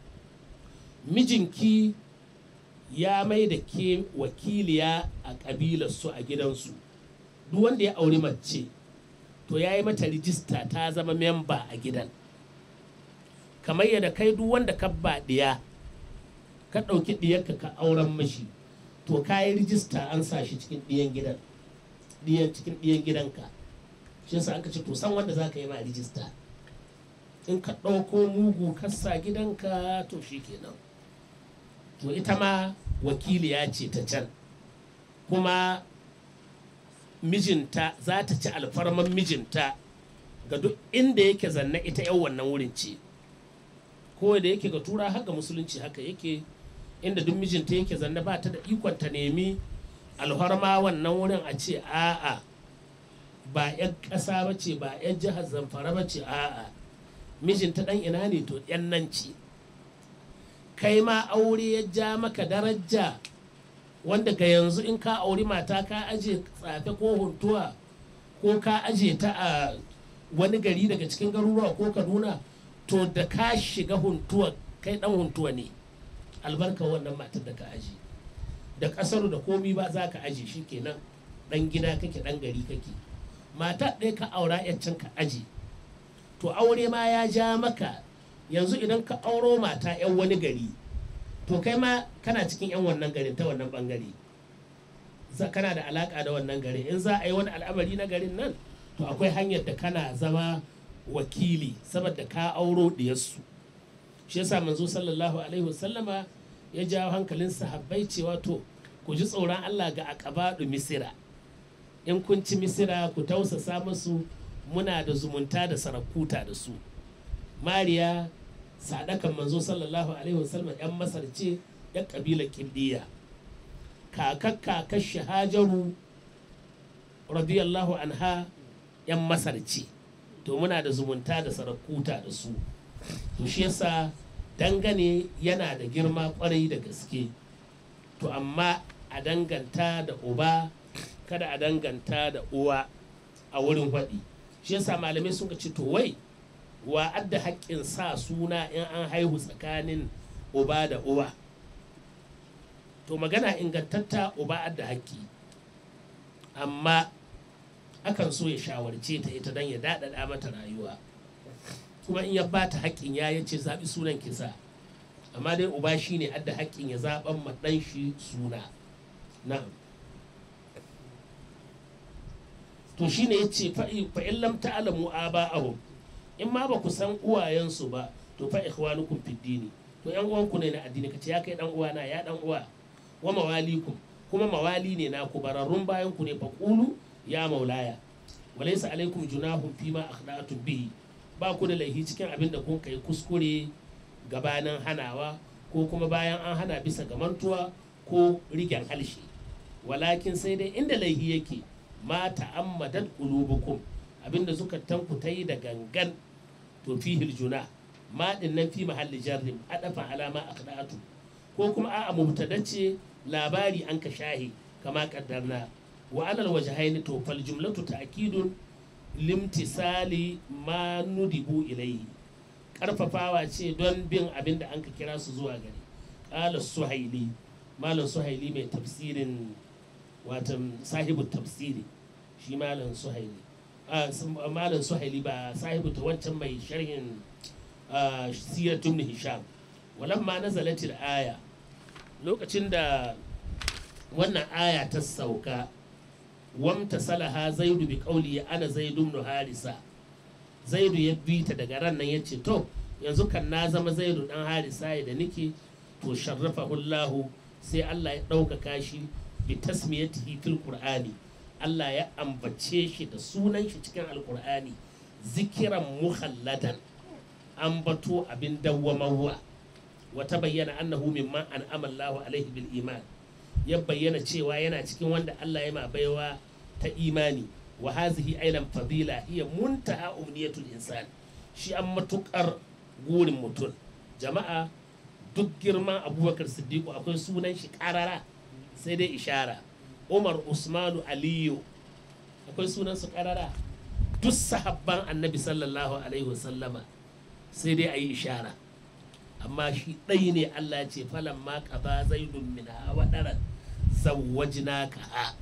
[SPEAKER 1] mijinki ya mai da ke wakiliya a ƙabilarsu a gidansu duk wanda ya auri mace to ya yi mata rijista ta zama memba a gidan kamar yadda kai duk wanda ka ba ɗiya ka ɗauki ɗiyarka ka auren mashi to ka yi rijista an sa shi cikin ɗiyan gidan ɗiyan cikin ɗiyan gidanka shi yasa aka ce to san wanda za ka yi ma rijista in ka ɗauko mugu kasa gidanka to shi kenan to ita ma wakiliya ce ta can kuma mijinta za ta ci alfarman mijinta ga duk inda yake zanna ita yan wannan wurin ce ko da yake ga tura haka musulunci haka yake inda duk mijinta yake zanna ba ta da ikon ta nemi alfarma wannan wurin a ce a'a ba 'yan ƙasa ba ce ba 'yan jihar zamfara ba ce a'a mijinta ɗan ina ne to 'yan nan ce kai ma aure ya ja maka daraja wanda ga yanzu in ka auri mata ka aje tsafe ko huntuwa ko ka aje ta a wani gari daga cikin garuruwa ko kaduna to da ka shiga huntuwa kai dan huntuwa ne albarka wannan matar da ka aje da kasar da komi ba za ka aje shi kenan dan gida kake dan gari kake mata ɗaya ka aura yaccen ka aje to aure ma ya ja maka yanzu idan ka auro mata 'yan wani gari to kai ma kana cikin 'yan wannan garin ta wannan bangare kana da alaka da wannan gari in za a yi wani al'amari na garin nan to akwai hanyar da kana zama wakili saboda ka auro diyarsu shi yasa manzo sallallahu alaihi wasallama ya jawo hankalin sahabbai cewa to ku ji tsoron Allah ga akabadu misira in kun ci misira ku tausasa musu muna da zumunta da sarakuta da su mariya sadakan manzo sallallahu alaihi wasallam yan masar ce yan kabilar kindiya kakar kakar shahajaru radiyallahu anha yan masar ce to muna da zumunta da sarakuta da su to shi yasa dangane yana da girma kwarai da gaske to amma a danganta da uba kada a danganta da uwa a wurin faɗi shi yasa malamai sun ce to wai wa adda haƙƙin sa suna in an haihu tsakanin uba da uwa to magana ingantatta uba adda haƙƙi amma akan so ya shawarce ta ita don ya daɗaɗa mata rayuwa kuma in ya ba ta haƙƙin ya yace zaɓi sunan kisa amma dai uba shi ne adda haƙƙin ya zaɓan ma ɗan shi suna na'am to shi ne ya ce fa'in lam ta'alamu aba'ahum in ma ba ku san uwayensu ba to fa ikhwanukum fid dini to yan uwanku ne na addini kace ya kai dan uwana ya dan uwa wa mawalikum kuma mawali ne na ku bararrun bayan ku ne fa qulu ya maulaya walaysa alaikum junahum fima akhda'tum bihi ba ku da laifi cikin abin da kun kai kuskure gabanin hanawa ko kuma bayan an hana bisa ga mantuwa ko rigen halshe walakin sai dai inda laifi yake ma ta'ammadat qulubukum abinda zukatanku ta yi da gangan to fihil juna ma din nan fi mahalli jarrim adafa alama aqda'atu ko kuma a'a mubtada ce labari an ka shahi kama kaddarna wa alal wajhaini to fal jumlatu ta'kidun limtisali ma nudibu ilayhi karfafawa ce don bin abin da an ka kira su zuwa gari qala suhaili malam suhaili mai tafsirin watan sahibu tafsiri shi malam suhaili malam suhaili ba sahibu ta wancan mai sharhin siratun hisham walamma nazalatil aya lokacin da wannan aya ta sauka wamta salaha zaidu bi qawli ana zaidu ibn harisa zaidu ya bi ta daga ran nan yace to yanzu kan na zama zaidu dan harisa da nake to sharrafahu Allah sai Allah ya ɗaukaka shi bi tasmiyatihi fil qur'ani Allah ya ambace shi da sunan shi cikin alkur'ani zikiran muhalladan ambato abin dawwamawa wata bayyana annahu mimman an'ama Allahu alaihi bil iman ya bayyana cewa yana cikin wanda Allah ya ma baiwa ta imani wa hazihi ailan fadila hiya muntaha umniyatul insan shi an matukar gurin mutum jama'a duk girman abubakar siddiqu akwai sunan shi karara sai dai ishara umar usmanu aliyu akwai sunan su karara duk sahabban annabi sallallahu alaihi wasallama sai dai a yi ishara amma shi ɗai ne allah ce falan ma ba zaidun min hawa ɗaran zawajina ka ha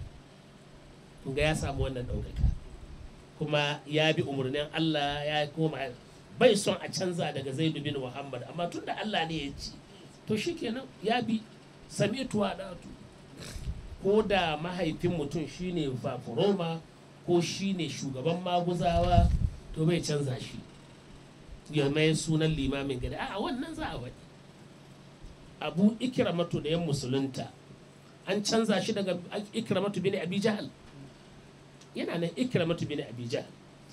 [SPEAKER 1] ga ya samu wannan ɗaukaka kuma ya bi umarnin allah ya koma bai son a canza daga zaidu bin muhammad amma tun da allah ne ya ci to shikenan ya bi sami'tuwa ɗatu ko da mahaifin mutum shine fafuroma ko shine shugaban maguzawa to bai canza shi ya mai sunan limamin gari a wannan za a faɗi abu ikramatu da yan musulunta an canza shi daga ikramatu bin abi jahal yana nan ikramatu bin abi jahal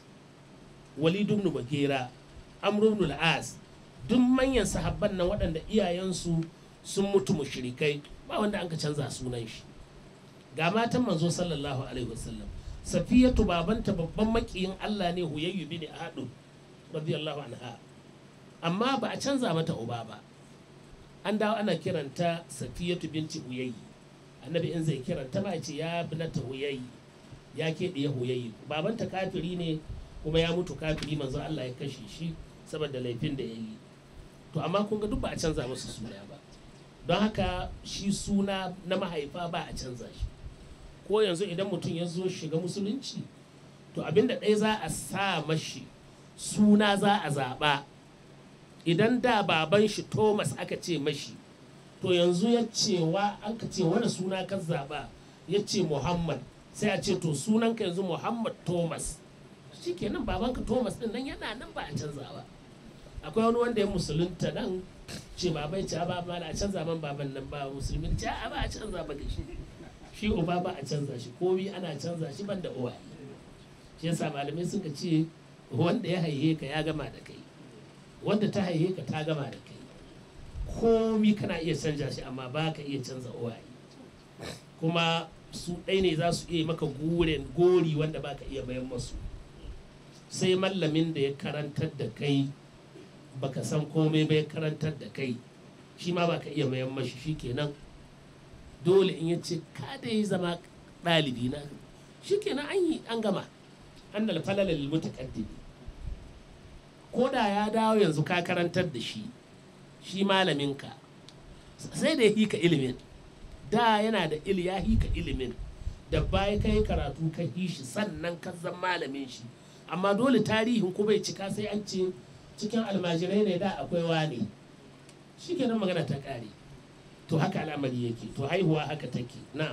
[SPEAKER 1] walid ibn bagera amr ibn al-as duk manyan sahabban nan waɗanda iyayensu sun mutu mushrikai ba wanda an ka canza sunan shi ga matan manzo sallallahu alaihi wasallam safiyatu babanta babban makiyin Allah ne huyayyu bin ahadu radiyallahu anha amma ba a canza mata uba ba an dawo ana kiranta safiyatu binti huyayyi annabi in zai kiranta ba ce ya binata huyayyi ya ke ya huyayyi babanta kafiri ne kuma ya mutu kafiri manzo Allah ya kashe shi saboda laifin da ya yi to amma kun ga duk ba a canza musu suna ba don haka shi suna na mahaifa ba a canza shi ko yanzu idan mutum ya zo shiga musulunci to abinda ɗaya za a sa mashi suna za a zaɓa idan da baban shi thomas aka ce mashi to yanzu ya cewa an ka ce wani suna ka zaɓa ya ce muhammad sai a ce to sunanka yanzu muhammad thomas shi kenan babanka thomas ɗin nan yana nan ba a canza ba akwai wani wanda ya musulunta nan ce babai ce ba ma a canza man baban nan ba musulmin ce a ba a canza ba shi shi uba ba a canza shi komi ana canza shi ban da uwa shi yasa malamai suka ce wanda ya haihe ka ya gama da kai wanda ta haihe ka ta gama da kai komi kana iya canza shi amma ba ka iya canza uwa kuma su ɗai ne za su iya maka guren gori wanda ba ka iya bayan masu sai mallamin da ya karantar da kai baka san komai bai karantar da kai shi ma baka iya mayan mashi shi kenan dole in ya ce ka da yi zama ɗalibi na shikenan an yi an gama an da falala lil mutaqaddimi ko da ya dawo yanzu ka karantar da shi shi malaminka sai da ya hika ilimin da yana da il ya hika ilimin da baya kai karatu ka yi shi sannan ka zan malamin shi amma dole tarihin ku bai cika sai an ce cikin almajirai ne da akwai wane shi kenan magana ta ƙare to haka al'amari yake to haihuwa haka take na'am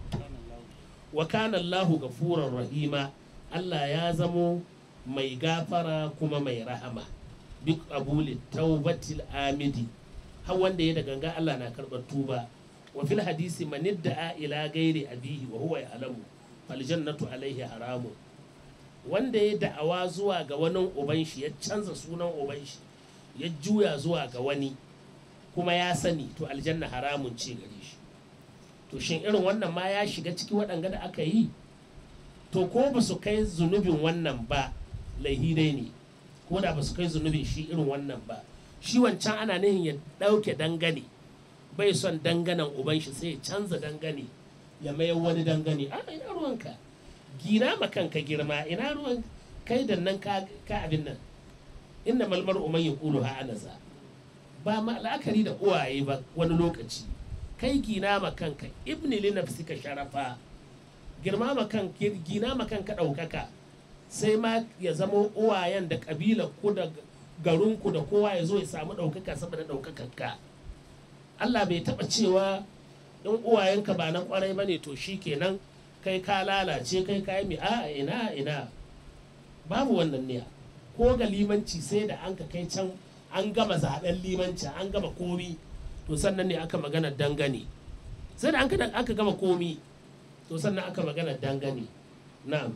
[SPEAKER 1] wa kana Allahu gafurar rahima Allah ya zamo mai gafara kuma mai rahama duk abuli taubatil amidi har wanda ya da ganga Allah na karɓar tuba wa fil hadisi man idda'a ila gairi abihi wa huwa ya'lamu fal jannatu alaihi haramun wanda ya da'awa zuwa ga wani uban shi ya canza sunan uban shi ya juya zuwa ga wani kuma ya sani to aljanna haramun ce gare shi to shin irin wannan ma ya shiga ciki waɗanga da aka yi to ko ba su kai zunubin wannan ba laihi dai ne ko da ba su kai zunubin shi irin wannan ba shi wancan ana nihin ya ɗauke dangane bai son danganan uban shi sai ya canza dangane ya mayar wani dangane a ina ruwanka gina ma kanka girma ina ruwan kai da nan ka abin nan inda malmar umar ya kulu ha anaza ba ma la'akari da uwaye ba wani lokaci kai gina ma kanka ibni li nafsika sharafa girma ma kan gina ma kanka ɗaukaka sai ma ya zama uwayen da ƙabilar ku da garinku da kowa ya zo ya samu ɗaukaka saboda ɗaukakar ka Allah bai taɓa cewa in uwayenka ba na ƙwarai ba ne to shi kenan kai ka lalace kai ka yi a ina ina babu wannan ne ko ga limanci sai da an ka kai can an gama zaben limanci an gama komi to sannan ne aka magana dangane sai da aka gama komi to sannan aka magana dangane na'am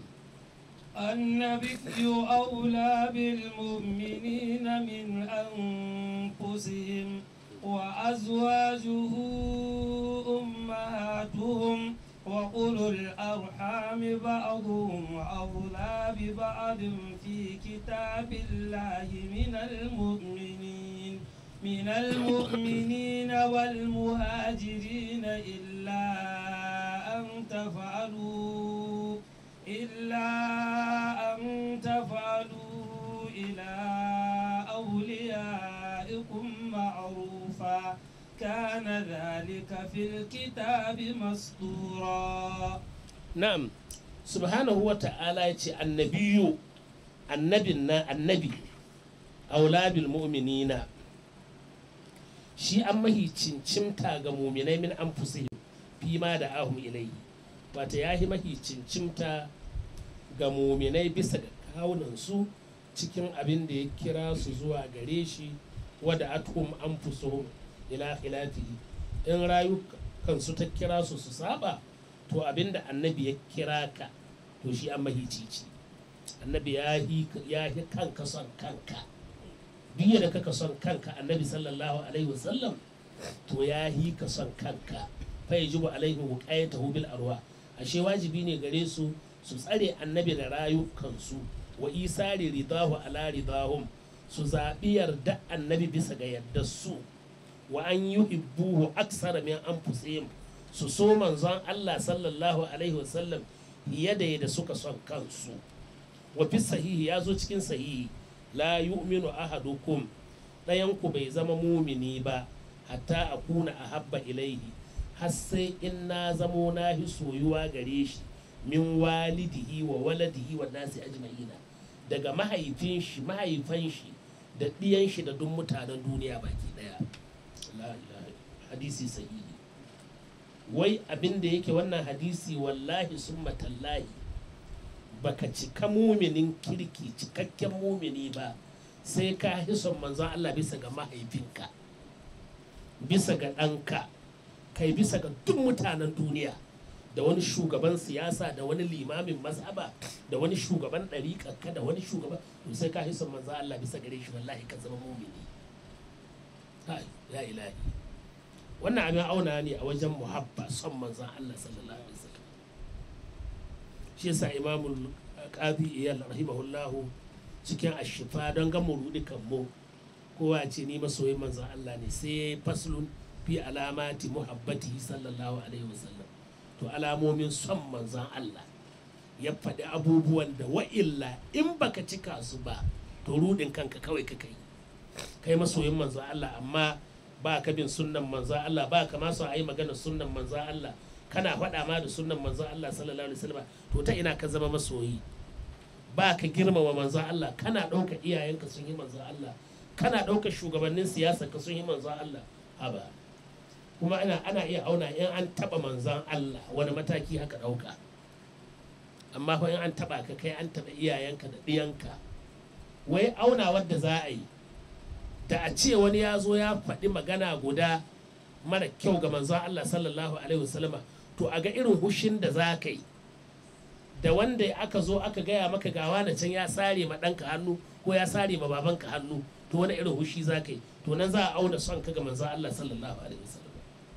[SPEAKER 2] النبي أولى بالمؤمنين من أنفسهم وأزواجه أمهاتهم وأولو الأرحام بعضهم أولى ببعض في كتاب الله من المؤمنين من المؤمنين والمهاجرين إلا أن تفعلوا إلا أن تفعلوا إلى أوليائكم معروفا كان ذلك في الكتاب مسطورا
[SPEAKER 1] na'am subhanahu wa ta'ala ya ce annabiyu annabin na annabi aulabil mu'minina shi an mahi cincimta ga muminai min an fi ma da ahum ilayhi wata ya yi mahi cincimta ga muminai bisa ga kawunansu cikin abin da ya kira su zuwa gare shi wadda atum an fusuhum ila khilafihi in rayukansu ta kira su su saba to abin da annabi ya kira ka to shi an mahicici annabi ya yi kanka son kanka duk da kaka son kanka annabi sallallahu alaihi wasallam to ya yi ka son kanka fa yajibu alaihi wuqayatahu bil arwa ashe wajibi ne gare su su tsare annabi da rayukansu wa isari ridahu ala ridahum su zaɓi yarda annabi bisa ga yardar su wa an yi hibbuhu aksara min anfusihim su so manzon Allah sallallahu alaihi wasallam fiye da yadda suka son kansu wa fi sahihi ya zo cikin sahihi la yu'minu ahadukum ɗayan ku bai zama mumini ba hatta akuna ahabba ilaihi har sai in na zamo na hi soyuwa gare shi min walidihi wa waladihi wa nasi ajma'ina daga mahaifin shi mahaifan shi da ɗiyan shi da duk mutanen duniya baki ɗaya hadisi sahihi wai abin da yake wannan hadisi wallahi sun matallahi baka cika muminin kirki cikakken mumini ba sai ka hison manzon Allah bisa ga mahaifinka bisa ga ɗanka kai bisa ga duk mutanen duniya da wani shugaban siyasa da wani limamin mazhaba da wani shugaban ɗariƙarka da wani shugaban to sai ka hison manzon Allah bisa gare shi wallahi ka zama mumini ya ilahi wannan abin auna ne a wajen muhabba son manzan Allah sallallahu alaihi wasallam shi yasa imamul qadi iyal rahimahullahu cikin ashifa don ga murudi kan mu kowa ce ni masoyin manzan Allah ne sai yayi faslun fi alamati muhabbati sallallahu alaihi wasallam to alamomin son manzan Allah ya faɗi abubuwan da wa'illa in baka cika su ba to rudin kanka kawai ka kai kai masoyin manzan Allah amma ba ka bin sunnan manzan Allah ba ka masu a yi magana sunnan manzan Allah kana faɗa ma da sunnan manzan Allah sallallahu alaihi wasallam to ta ina ka zama masoyi ba ka girmama manzan Allah kana ɗauka iyayenka sun yi manzan Allah kana ɗauka shugabannin siyasa ka sun yi manzan Allah haba kuma ana ana iya auna in an taɓa manzan Allah wani mataki haka ɗauka amma fa in an taɓa ka kai an taɓa iyayenka da ɗiyanka wai auna wadda za a yi da a ce wani ya zo ya faɗi magana guda mara kyau ga manzon Allah sallallahu alaihi wasallama to a ga irin hushin da za ka yi da wanda aka zo aka gaya maka gawa na can ya sare ma ɗanka hannu ko ya sare ma babanka hannu to wani irin hushi za ka yi to nan za a auna son ka ga manzon Allah sallallahu alaihi wasallam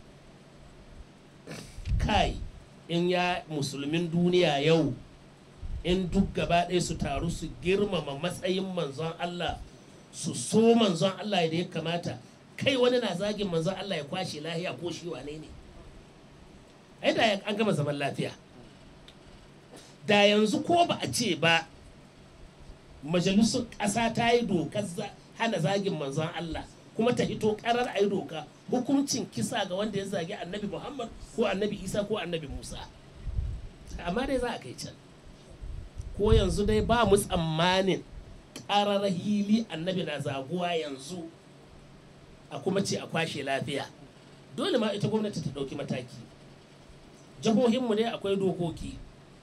[SPEAKER 1] kai in ya musulmin duniya yau in duk gaba ɗaya su taru su girmama matsayin manzon Allah su so manzon Allah da ya kamata kai wani na zagin manzon Allah ya kwashe lahiya ko shi wane ne ai da an gama zaman lafiya da yanzu ko ba a ce ba majalisun ƙasa ta yi dokar hana zagin manzon Allah kuma ta hito karar a yi doka hukuncin kisa ga wanda ya zagi annabi Muhammad ko annabi Isa ko annabi Musa amma dai za a kai can ko yanzu dai ba mu tsammanin ƙarar hili annabi na zaguwa yanzu a kuma ce a kwashe lafiya dole ma ita gwamnati ta ɗauki mataki jihohinmu ne akwai dokoki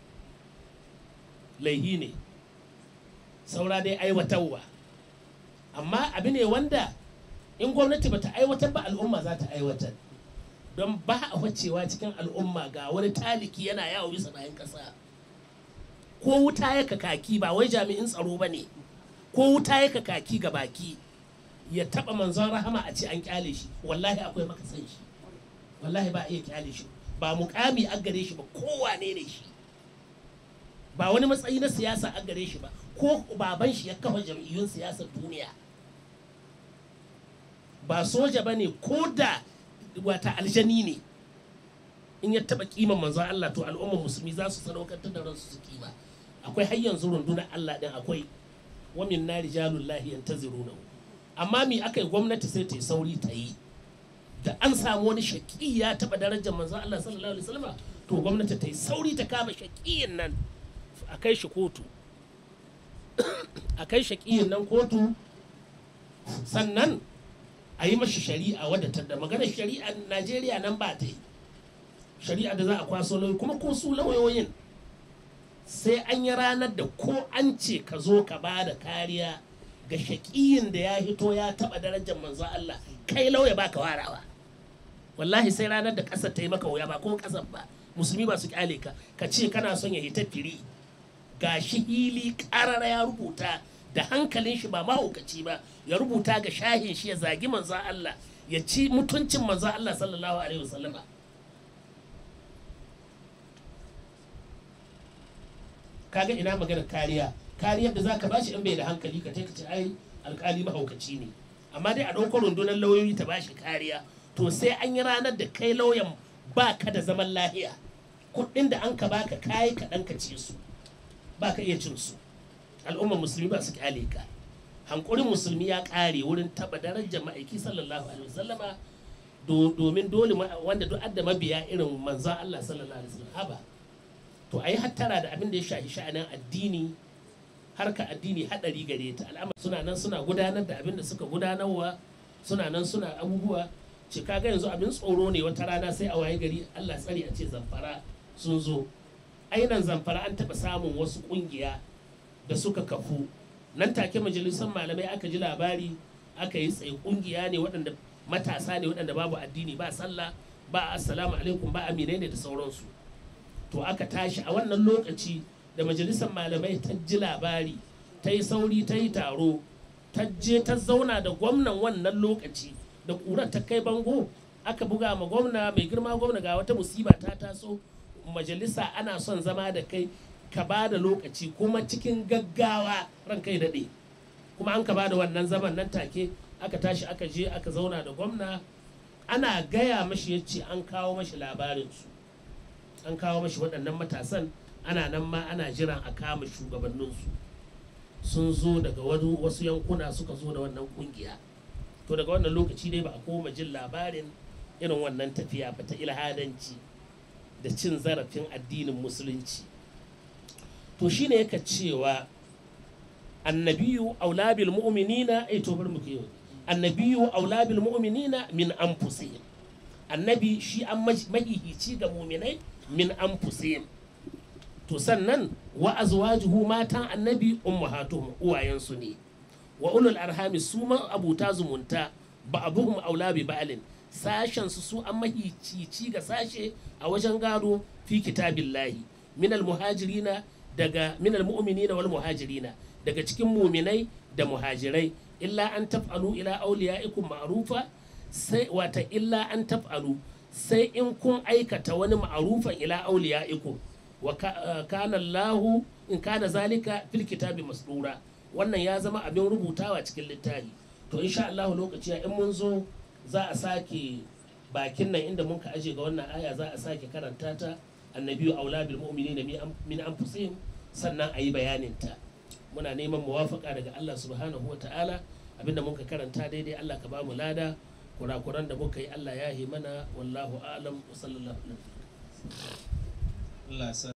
[SPEAKER 1] laihi ne saura dai aiwatarwa amma abu ne wanda in gwamnati bata aiwatar ba al'umma za ta aiwatar don ba a wacewa cikin al'umma ga wani taliki yana yawo bisa bayan ƙasa ko wuta ya kaki ba wai jami'in tsaro ba ne ko wuta ya kaki ga baki ya taba manzon rahama a ce an kyale shi wallahi akwai makasan shi wallahi ba a iya kyale shi ba mukami a gare shi ba kowane ne shi ba wani matsayi na siyasa a gare shi ba ko baban shi ya kafa jam'iyyun siyasar duniya ba soja ba ne ko da wata aljani ne in ya taba kiman manzon Allah to al'ummar musulmi za su sadaukantar da ransu su kima akwai har yanzu rundunar Allah din akwai wa min na rijalul lahi yantaziruna amma mi aka yi gwamnati sai ta yi sauri ta yi da an samu wani shaƙi ya taɓa darajar manzon Allah sallallahu alaihi wasallam to gwamnati ta yi sauri ta kama shaƙiyin nan a kai shi kotu a kai shaƙiyin nan kotu sannan a yi mashi shari'a wadda ta da maganar shari'a Najeriya nan ba ta yi shari'a da za a kwaso lauyi kuma ko su lauyoyin sai an yi ranar da ko an ce ka zo ka ba da kariya ga shaƙiyin da ya hito ya taɓa darajar manzo Allah kai lauya ba ka warawa wallahi sai ranar da ƙasar ta yi maka wuya ba ko ƙasar ba musulmi ba su kyale ka ka ce kana son ya hita firi ga shi hili ƙarara ya rubuta da hankalin shi ba mahaukaci ba ya rubuta ga shahin shi ya zagi manzo Allah ya ci mutuncin manzo Allah sallallahu alaihi wasallama kaga ina magana kariya kariyar da zaka bashi in bai da hankali ka ka ce ai alkali mahaukaci ne amma dai a ɗauko rundunar lauyoyi ta bashi kariya to sai an yi ranar da kai lauyan ba ka da zaman lahiya kuɗin da an ka baka kayi kaɗan ka ce su ba ka iya cin su al'ummar musulmi ba su kyale ka hankurin musulmi ya ƙare wurin taɓa darajar ma'aiki sallallahu alaihi wasallama domin dole wanda duk adda mabiya irin manzon Allah sallallahu alaihi wasallam haba to a yi hattara da abin da ya shafi sha'anin addini harka addini haɗari gare ta al'amar suna nan suna gudanar da abin da suka gudanarwa suna nan suna abubuwa ce kaga yanzu abin tsoro ne wata rana sai a waye gari Allah tsari a ce zamfara sun zo ainan zamfara an taɓa samun wasu ƙungiya da suka kafu nan take majalisar malamai aka ji labari aka yi tsaye ƙungiya ne waɗanda matasa ne waɗanda babu addini ba sallah ba assalamu alaikum ba aminai ne da sauransu to aka tashi a wannan lokaci da majalisar malamai ta ji labari ta yi sauri ta yi taro ta je ta zauna da gwamnan wannan lokaci da ƙurar ta kai bango aka buga ma gwamna mai girma gwamna ga wata musiba ta taso majalisa ana son zama da kai ka ba da lokaci kuma cikin gaggawa ran kai daɗe kuma an ka ba da wannan zaman nan take aka tashi aka je aka zauna da gwamna ana gaya mashi ya ce an kawo mashi labarinsu an kawo mashi waɗannan matasan ana nan ma ana jiran a kama shugabanninsu sun zo daga wasu yankuna suka zo da wannan kungiya to daga wannan lokaci dai ba a koma jin labarin irin wannan tafiya ba ta ilhadanci da cin zarafin addinin musulunci to shine yaka cewa annabiyu aulabil mu'minina ai to bari mu kai annabiyu aulabil mu'minina min anfusihim annabi shi an mahihici ga mu'minai min anfusihim to sannan wa azwajuhu matan annabi ummahatuhum uwayensu ne wa ulul arhami su ma abuta zumunta ba'abuhum aula bi ba'lin sashen su su an mahicici ga sashe a wajen gado fi kitabillahi minal muhajirina daga minal mu'minina wal muhajirina daga cikin muminai da muhajirai illa an taf'alu ila awliyaikum ma'rufa sai wata illa an taf'alu sai in kun aikata wani ma'rufan ila awliyaikum wa kana Allahu in kana zalika fil kitabi masdura wannan ya zama abin rubutawa cikin littafi to insha Allah lokaci in mun zo za a sake bakin nan inda mun ka aje ga wannan aya za a sake karanta ta annabiyu aula bil mu'minina min anfusihim sannan a yi bayanin ta muna neman muwafaka daga Allah subhanahu wa ta'ala abinda muka karanta daidai Allah ka ba mu lada kurakuran da muka yi Allah ya yi mana wallahu a'lam wa sallallahu alaihi
[SPEAKER 3] Allah